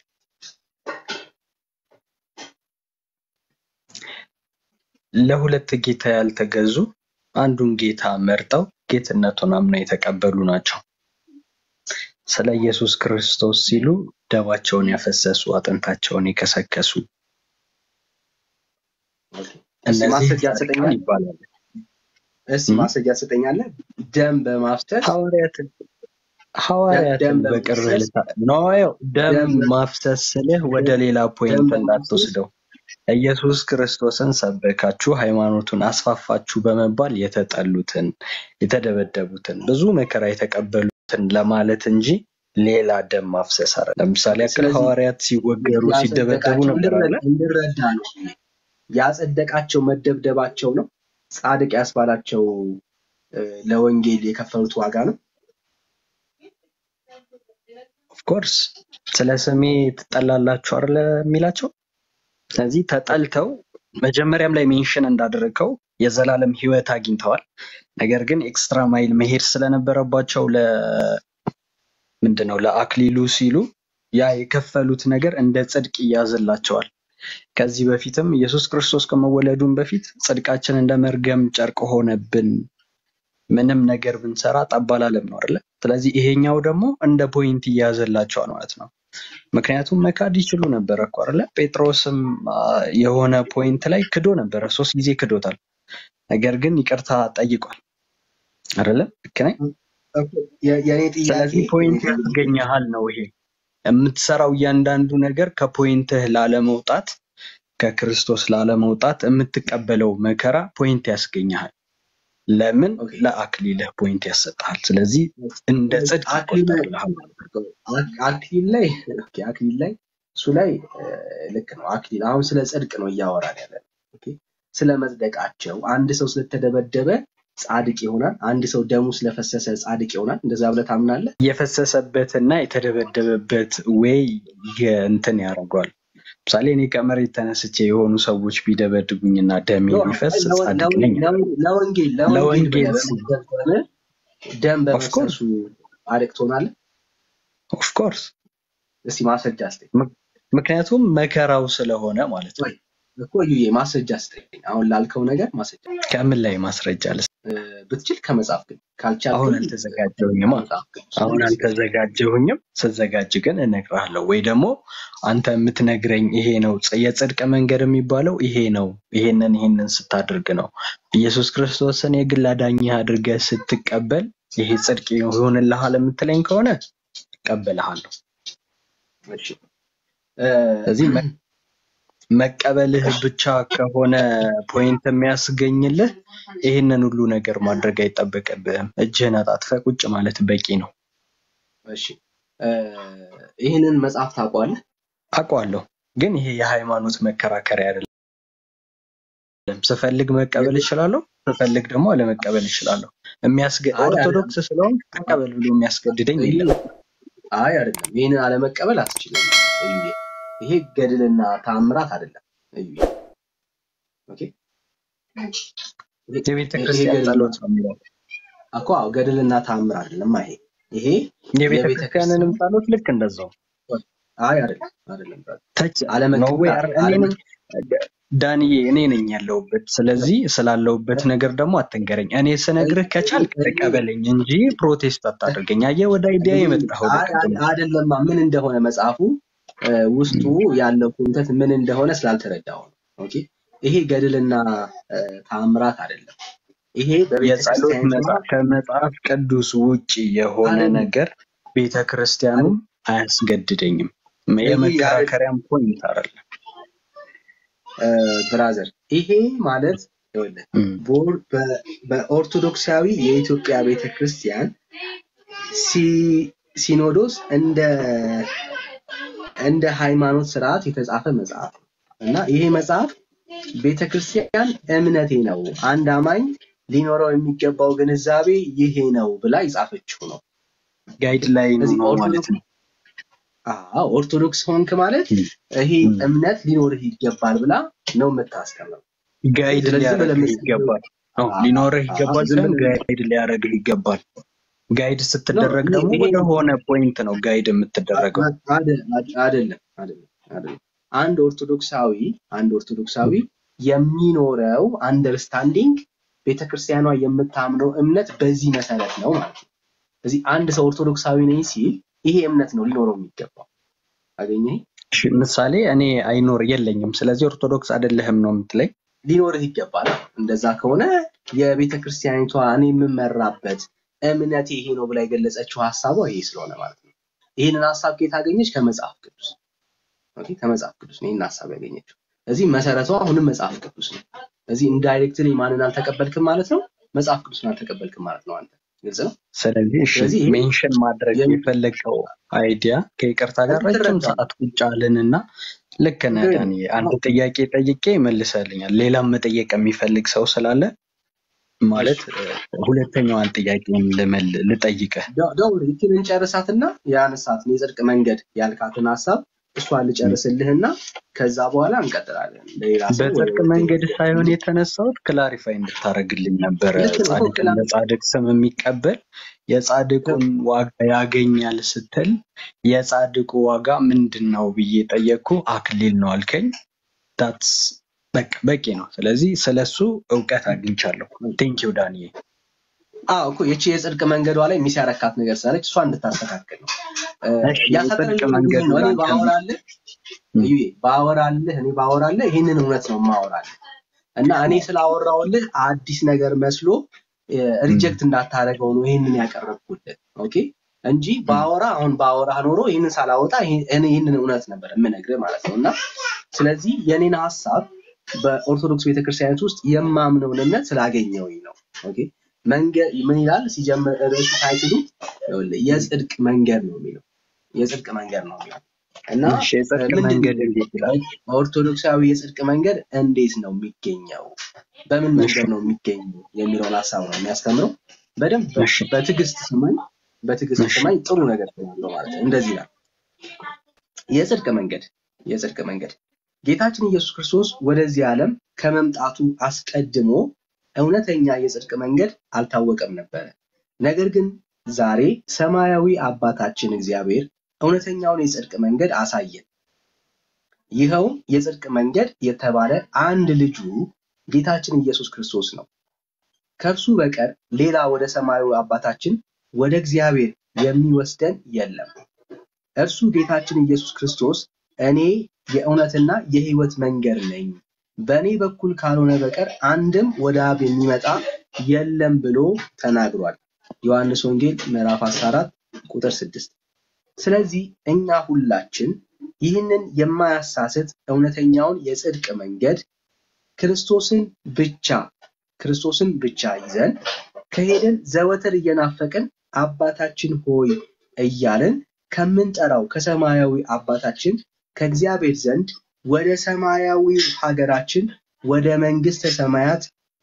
ለሁለት ጌታ ያልተገዙ አንዱን ጌታ መርጠው ጌትነቱን አምነው የተቀበሉ ናቸው። ስለ ኢየሱስ ክርስቶስ ሲሉ ደማቸውን ያፈሰሱ፣ አጥንታቸውን የከሰከሱ እስኪ እነዚህ ማስረጃ ጻድቃን ትሰጠኛለህ? ይባላሉ። እስኪ እም? ማስረጃ ትሰጠኛለህ? ደም በማፍሰስ ሐዋርያትን ደም ሐዋርያትን ደም በቅርብ በማፍሰስ ልታ ኖ ደም ደም ማፍሰስ ስልህ ወደ ሌላ ደም ፖይንት በማፍሰስ እንዳትወስደው። ኢየሱስ ክርስቶስን ሰበካችሁ፣ ሃይማኖቱን አስፋፋችሁ በመባል የተጠሉትን፣ የተደበደቡትን፣ ብዙ መከራ የተቀበሉትን ለማለት እንጂ ሌላ ደም ማፍሰስ አረ ለምሳሌ ያክል ስለዚህ ሐዋርያት ሲወገሩ ሲደበደቡ ያጸደቃቸው ነበር አለ። እንድረ- እንድረዳ ነው። ያጸደቃቸው መደብደባቸው ነው። ጻድቅ ያስባላቸው እ፣ ለወንጌል የከፈሉት ዋጋ ነው። ኦፍኮርስ ስለ ስሜ ትጠላላችሁ አይደለ የሚላቸው። ስለዚህ ተጠልተው መጀመሪያም ላይ ሜንሽን እንዳደረገው የዘላለም ሕይወት አግኝተዋል። ነገር ግን ኤክስትራ ማይል መሄድ ስለነበረባቸው ለ ምንድን ነው ለአክሊሉ ሲሉ ያ የከፈሉት ነገር እንደ ጽድቅ ይያዝላቸዋል። ከዚህ በፊትም ኢየሱስ ክርስቶስ ከመወለዱም በፊት ጽድቃችን እንደ መርገም ጨርቅ ሆነብን፣ ምንም ነገር ብንሰራ ጠብ አላለም ነው አይደለ? ስለዚህ ይሄኛው ደግሞ እንደ ፖይንት እያያዘላቸዋል ማለት ነው። ምክንያቱም መካድ ይችሉ ነበረ እኮ አይደለ? ጴጥሮስም አ፣ የሆነ ፖይንት ላይ ክዶ ነበረ፣ ሶስት ጊዜ ክዶታል። ነገር ግን ይቅርታ ጠይቋል አይደለ? ልክ ነኝ? የ- የእኔ ጥያቄ ስለዚህ ፖይንት ያስገኘሃል ነው ይሄ የምትሰራው እያንዳንዱ ነገር ከፖይንትህ ላለመውጣት ከክርስቶስ ላለመውጣት የምትቀበለው መከራ ፖይንት ያስገኘሃል። ለምን? ኦኬ። ለአክሊልህ ፖይንት ያሰጥሃል። ስለዚህ እንደ ጽድቅ አክሊል ላይ ይቆጠርልሃል ማለት ነው። አክ- አክሊል ላይ ኦኬ፣ አክሊል ላይ እሱ ላይ እ፣ ልክ ነው። አክሊል አሁን ስለ ጽድቅ ነው እያወራን ያለ ነው። ኦኬ፣ ስለ መጽደቃቸው አንድ ሰው ስለተደበደበ ጻድቅ ይሆናል፣ አንድ ሰው ደሙ ስለፈሰሰ ጻድቅ ይሆናል። እንደዛ ብለህ ታምናለህ? የፈሰሰበትና የተደበደበበት ወይ እንትን ያደርገዋል። ምሳሌ እኔ ከመሬት ተነስቼ የሆኑ ሰዎች ቢደበድቡኝና ደሜ ኖ፣ ቢፈስ ለው- ጻድቅ ለው- ነኝ። ለው- ለወንጌል ለወንጌል ለወንጌል ብለህ ሲል በመስበክ ከሆነ ደም ኦፍኮርስ በመፍሰሱ ጻድቅ ትሆናለህ? ኦፍኮርስ እስቲ ማስረጃ ስጠኝ። ምክንያቱም መከራው ስለሆነ ማለት ነው። ወይ እኮ እዩዬ ማስረጃ ስጠኝ። አሁን ላልከው ነገር ማስረጃ ከምን ላይ ማስረጃ ልስ እ፣ ብትችል ከመጽሐፍ ቅዱስ ካልቻልክ አሁን ግን አልተዘጋጀሁኝም። ከመጽሐፍ ቅዱስ አሁን አልተዘጋጀሁኝም። ስዘጋጅ ግን እነግርሃለሁ። ወይ ደግሞ አንተ የምትነግረኝ ይሄ ነው ጽ- የጽድቅ መንገድ የሚባለው ይሄ ነው፣ ይሄንን ይሄንን ስታደርግ ነው። ኢየሱስ ክርስቶስን የግል አዳኝህ አድርገህ ስትቀበል ይሄ ጽድቅ ይሆንልሃል የምትለኝ ከሆነ እቀበልሃለሁ። እሺ እ፣ ስለዚህ መ- መቀበልህ ብቻ ከሆነ ፖይንት የሚያስገኝልህ ይህንን ሁሉ ነገር ማድረግ አይጠበቅብህም። እጅህን አጣጥፈህ ቁጭ ማለት በቂ ነው። እሺ እ፣ ይህንን መጽሐፍ ታውቀዋለህ? አውቀዋለሁ፣ ግን ይሄ የሃይማኖት መከራከሪያ አይደለም። ስፈልግ መቀበል እችላለሁ፣ ስፈልግ ደግሞ አለመቀበል እችላለሁ። የሚያስገ አይ አይደለም። ኦርቶዶክስ ስለሆንክ ተቀበል ብሎ የሚያስገድደኝ የለም። አይ አይደለም። ይህንን አለመቀበል አትችልም እዩዬ። ይሄ ገድልና ተአምራት አይደለም እዩዬ። ኦኬ የቤተ ይሄ ክርስቲያን ገድል ጸሎት ነው የሚለው። እኮ አዎ፣ ገድልና ተአምር አይደለም። ይሄ ይሄ የቤተ የቤተ ክርስቲያንንም ክርስቲያን ጸሎት ልክ እንደዛው አይ አይደለም አይደለም ተች ነው አለመቀበል ወይ? አረ- እኔ ነኝ ዳንዬ፣ እኔ ነኝ ያለሁበት። ስለዚህ ስላለሁበት ነገር ደግሞ አትንገረኝ። እኔ ስነግርህ ከቻልክ ተቀበለኝ እንጂ ፕሮቴስት አታደርገኝ። አየህ፣ ወደ አይዲያ የመጣኸው አይ አይ አይደለማ ምን እንደሆነ መጽሐፉ እ፣ ውስጡ ያለው ኮንተንት ምን እንደሆነ ስላልተረዳው ነው። ኦኬ ይሄ ገድልና እ፣ ተአምራት አይደለም። ይሄ የጸሎት በቤተክርስቲያኒቷ መጽሐፍ ከመጽሐፍ ቅዱስ ውጭ የሆነ አይደለም ነገር ቤተ ክርስቲያኑም አያስገድደኝም። የመከራከሪያም ፖይንት አይደለም። ብራዘር ይሄ ማለት ይኸውልህ እም። በኦር- በ- በኦርቶዶክሳዊ የኢትዮጵያ ቤተክርስቲያን ሲ- ሲኖዶስ እንደ እንደ ሃይማኖት ስርዓት የተጻፈ መጽሐፍ ነው እና ይሄ መጽሐፍ ቤተክርስቲያን እምነቴ ነው፣ አንድ አማኝ ሊኖረው የሚገባው ግንዛቤ ይሄ ነው ብላ የጻፈችው ነው። ጋይድ ላይን እዚህ ነው ማለት ኦርቶዶክስ ነው። አዎ ኦርቶዶክስ ሆንክ ማለት እም። ይሄ እም። እምነት ሊኖርህ ይገባል ብላ ነው የምታስተምረው። ጋይድ ስለዚህ ሊያደርግህ በለምስ ይገባል። አዎ፣ ሊኖርህ ይገባል ዝም ሳይሆን ብለህ ጋይድ ሊያደርግህ ይገባል። ጋይድ ነው ስትደረግ ይሄ ደግሞ ይሄ ወደ ሆነ ፖይንት ነው ጋይድ የምትደረገው። አደ- አደ- አይደለም አይደለም አይደለም። አንድ ኦርቶዶክሳዊ አንድ ኦርቶዶክሳዊ የሚኖረው አንደርስታንዲንግ ቤተክርስቲያኗ የምታምነው እምነት በዚህ መሰረት ነው ማለት ነው። ስለዚህ አንድ ሰው ኦርቶዶክሳዊ ነኝ ሲል ይሄ እምነት ነው ሊኖረው የሚገባው። አገኘህ? እሺ፣ ምሳሌ እኔ አይኖር የለኝም፣ ስለዚህ ኦርቶዶክስ አይደለህም ነው የምትለኝ? ሊኖርህ ይገባል። እንደዛ ከሆነ የቤተ ክርስቲያኒቷ እኔ የምመራበት እምነቴ ይሄ ነው ብላ የገለጸችው ሀሳቧ ይሄ ስለሆነ ማለት ነው። ይህንን ሀሳብ ከየት አገኘች? ከመጽሐፍ ቅዱስ ኦኬ፣ ከመጽሐፍ ቅዱስ ነው ይህን ሀሳብ ያገኘችው። እዚህ መሰረቷ አሁንም መጽሐፍ ቅዱስ ነው። እዚህ ኢንዳይሬክትሊ ማንን አልተቀበልክም ማለት ነው? መጽሐፍ ቅዱስን አልተቀበልክም ማለት ነው። አንተ ግልጽ ነው። ስለዚህ እሺ ስለዚህ ይሄ ሜንሽን ማድረግ የሚ- የፈለገው አይዲያ ከይቅርታ ጋር ረጅም ትረዳለህ። ሰዓት ቁጭ አልንና ልክ ነህ ግን ዳኒ። አንድ ጥያቄ ጠይቄ መልሰልኛል። ሌላም መጠየቅ የሚፈልግ ሰው ስላለ ማለት እ፣ ሁለተኛዋን ጥያቄን ልመል ልጠይቅህ። ደ- ደውል ይችን እንጨርሳትና የአነሳትን የጽድቅ መንገድ ያልካትን ሀሳብ እሷን ልጨርስልህና ከዛ በኋላ እንቀጥላለን። ለሌላ ሰው ወደ በጽድቅ ሁለተኛው መንገድ ጥያቄ ሳይሆን የተነሳሁት ክላሪፋይ እንድታደርግልኝ ነበረ። ልክ ነው እኮ ጻድቅን ክላ በጻድቅ ስም የሚቀበል የጻድቁን ዋጋ ያገኛል ስትል የጻድቁ ዋጋ ምንድን ነው ብዬ ጠየቅኩ። አክሊል ነው አልከኝ። ታትስ በቃ በቂ ነው። ስለዚህ ስለሱ እውቀት አግኝቻለሁ። ቴንኪው ዳንዬ። አዎ እኮ የቺ የጽድቅ መንገዷ ላይ ሚስ ያረካት ነገር ስላለች እሷ እንድታስተካክል ነው እ፣ እሺ የጽድቅ ያሳጠረልኝ መንገድ ምንድን ነው? እኔ ላንተ ባወራልህ እዩዬ ባወራልህ እኔ ባወራልህ ይህንን እውነት ነው ማወራልህ እና እኔ ስላወራውልህ አዲስ ነገር መስሎ ሪጀክት እንዳታደርገው ነው ይህንን ያቀረብኩልህ። ኦኬ እንጂ ባወራ አሁን ባወራ ኖሮ ይህንን ሳላወጣ ይሄ- እኔ ይህንን እውነት ነበር የምነግርህ ማለት ነው። እና ስለዚህ የኔን ሀሳብ በኦርቶዶክስ ቤተክርስቲያናት ውስጥ የማምነውን እምነት ስላገኘውኝ ነው። ኦኬ መንገድ ምን ይላል ሲጀምር ርዕሱ ታይትሉ ይኸውልህ የጽድቅ መንገድ ነው የሚለው የጽድቅ መንገድ ነው የሚለው እና እሺ የጽድቅ ምንድን መንገድ ነው እንዴት ይላል? ኦርቶዶክሳዊ የጽድቅ መንገድ እንዴት ነው የሚገኘው? በምን እሺ መንገድ ነው የሚገኘው የሚለውን ሀሳብ ነው የሚያስተምረው። በደንብ እሺ በትዕግስት ስማኝ፣ በትዕግስት እሺ ስማኝ። ጥሩ ነገር ስላለው ማለት ነው። እንደዚህ ነው የጽድቅ መንገድ የጽድቅ መንገድ ጌታችን ኢየሱስ ክርስቶስ ወደዚህ ዓለም ከመምጣቱ አስቀድሞ እውነተኛ የጽድቅ መንገድ አልታወቀም ነበረ። ነገር ግን ዛሬ ሰማያዊ አባታችን እግዚአብሔር እውነተኛውን የጽድቅ መንገድ አሳየን። ይኸውም የጽድቅ መንገድ የተባለ አንድ ልጁ ጌታችን ኢየሱስ ክርስቶስ ነው። ከእርሱ በቀር ሌላ ወደ ሰማያዊ አባታችን ወደ እግዚአብሔር የሚወስደን የለም። እርሱ ጌታችን ኢየሱስ ክርስቶስ እኔ የእውነትና የሕይወት መንገድ ነኝ፣ በእኔ በኩል ካልሆነ በቀር አንድም ወደ አብ የሚመጣ የለም ብሎ ተናግሯል። ዮሐንስ ወንጌል ምዕራፍ 14 ቁጥር 6። ስለዚህ እኛ ሁላችን ይህንን የማያሳስት እውነተኛውን የጽድቅ መንገድ ክርስቶስን ብቻ ክርስቶስን ብቻ ይዘን ከሄድን ዘወትር እየናፈቅን አባታችን ሆይ እያልን ከምንጠራው ከሰማያዊ አባታችን ከእግዚአብሔር ዘንድ ወደ ሰማያዊ ሀገራችን ወደ መንግስተ ሰማያት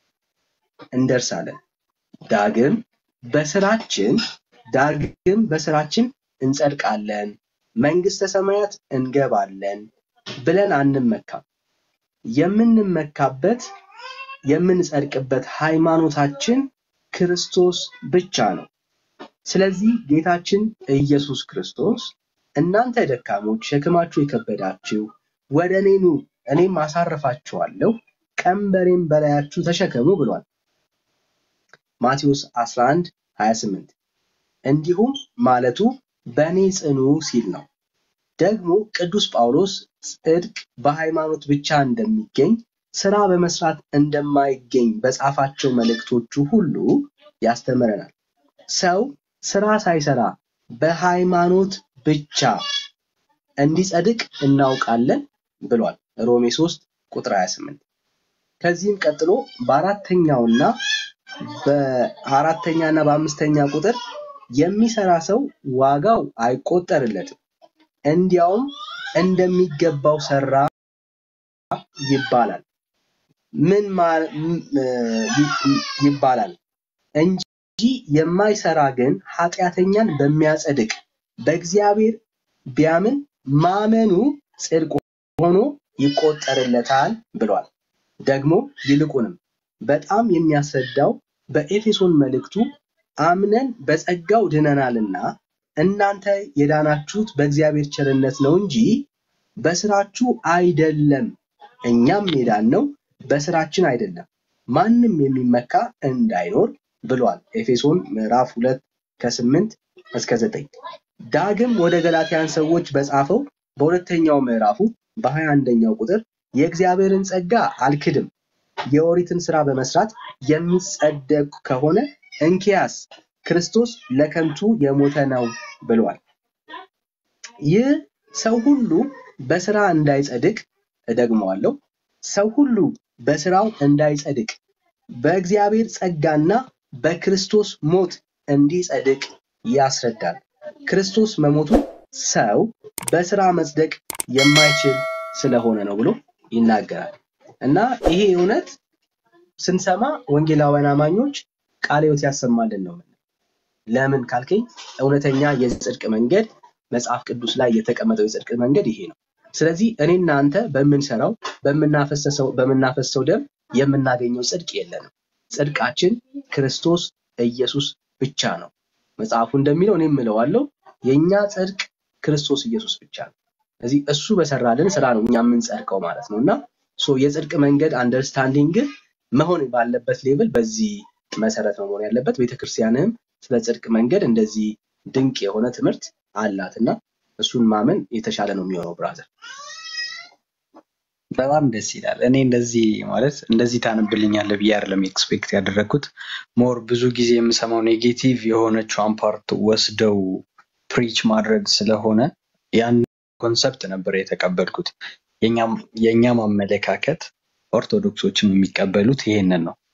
እንደርሳለን። ዳግም በስራችን ዳግም በስራችን እንጸድቃለን፣ መንግስተ ሰማያት እንገባለን ብለን አንመካም። የምንመካበት የምንጸድቅበት ሃይማኖታችን ክርስቶስ ብቻ ነው። ስለዚህ ጌታችን ኢየሱስ ክርስቶስ እናንተ ደካሞች ሸክማችሁ የከበዳችሁ ወደ እኔ ኑ እኔም አሳርፋችኋለሁ፣ ቀንበሬም በላያችሁ ተሸከሙ ብሏል። ማቴዎስ 11 28 እንዲሁም ማለቱ በእኔ ጽኑ ሲል ነው። ደግሞ ቅዱስ ጳውሎስ ጽድቅ በሃይማኖት ብቻ እንደሚገኝ ስራ በመስራት እንደማይገኝ በጻፋቸው መልእክቶቹ ሁሉ ያስተምረናል። ሰው ስራ ሳይሰራ በሃይማኖት ብቻ እንዲጸድቅ እናውቃለን ብሏል ሮሜ 3 ቁጥር 28። ከዚህም ቀጥሎ በአራተኛውና በአራተኛና በአምስተኛ ቁጥር የሚሰራ ሰው ዋጋው አይቆጠርለትም፣ እንዲያውም እንደሚገባው ሰራ ይባላል። ምን ማ- ም- ይ- ይባላል እንጂ የማይሰራ ግን ኃጢአተኛን በሚያጸድቅ በእግዚአብሔር ቢያምን ማመኑ ጽድቅ ሆኖ ይቆጠርለታል ብሏል። ደግሞ ይልቁንም በጣም የሚያስረዳው በኤፌሶን መልእክቱ አምነን በጸጋው ድነናልና እናንተ የዳናችሁት በእግዚአብሔር ቸርነት ነው እንጂ በስራችሁ አይደለም፣ እኛም የዳነው በስራችን አይደለም፣ ማንም የሚመካ እንዳይኖር ብሏል። ኤፌሶን ምዕራፍ ሁለት ከስምንት እስከ ዘጠኝ ዳግም ወደ ገላትያን ሰዎች በጻፈው በሁለተኛው ምዕራፉ በሀያ አንደኛው ቁጥር የእግዚአብሔርን ጸጋ አልክድም የኦሪትን ስራ በመስራት የሚጸደቅ ከሆነ እንኪያስ ክርስቶስ ለከንቱ የሞተ ነው ብሏል። ይህ ሰው ሁሉ በስራ እንዳይጸድቅ እደግመዋለሁ፣ ሰው ሁሉ በስራው እንዳይጸድቅ በእግዚአብሔር ጸጋና በክርስቶስ ሞት እንዲጸድቅ ያስረዳል። ክርስቶስ መሞቱ ሰው በስራ መጽደቅ የማይችል ስለሆነ ነው ብሎ ይናገራል። እና ይሄ እውነት ስንሰማ ወንጌላውያን አማኞች ቃለ ሕይወት ያሰማልን ነው የምንለው። ለምን ካልከኝ እውነተኛ የጽድቅ መንገድ መጽሐፍ ቅዱስ ላይ የተቀመጠው የጽድቅ መንገድ ይሄ ነው። ስለዚህ እኔና አንተ በምንሰራው በምናፈሰሰው በምናፈሰው ደም የምናገኘው ጽድቅ የለንም። ጽድቃችን ክርስቶስ ኢየሱስ ብቻ ነው። መጽሐፉ እንደሚለው እኔም እለዋለሁ የእኛ ጽድቅ ክርስቶስ ኢየሱስ ብቻ ነው። ስለዚህ እሱ በሰራልን ስራ ነው እኛ የምንጸድቀው ማለት ነው እና ሶ የጽድቅ መንገድ አንደርስታንዲንግ መሆን ባለበት ሌቭል በዚህ መሰረት ነው መሆን ያለበት። ቤተክርስቲያንም ስለ ጽድቅ መንገድ እንደዚህ ድንቅ የሆነ ትምህርት አላት እና እሱን ማመን የተሻለ ነው የሚሆነው ብራዘር። በጣም ደስ ይላል። እኔ እንደዚህ ማለት እንደዚህ ታነብልኛለህ ብዬ አይደለም ኤክስፔክት ያደረግኩት። ሞር ብዙ ጊዜ የምሰማው ኔጌቲቭ የሆነችውን ፓርት ወስደው ፕሪች ማድረግ ስለሆነ ያን ኮንሰፕት ነበር የተቀበልኩት። የእኛም የእኛም አመለካከት ኦርቶዶክሶችም የሚቀበሉት ይሄንን ነው።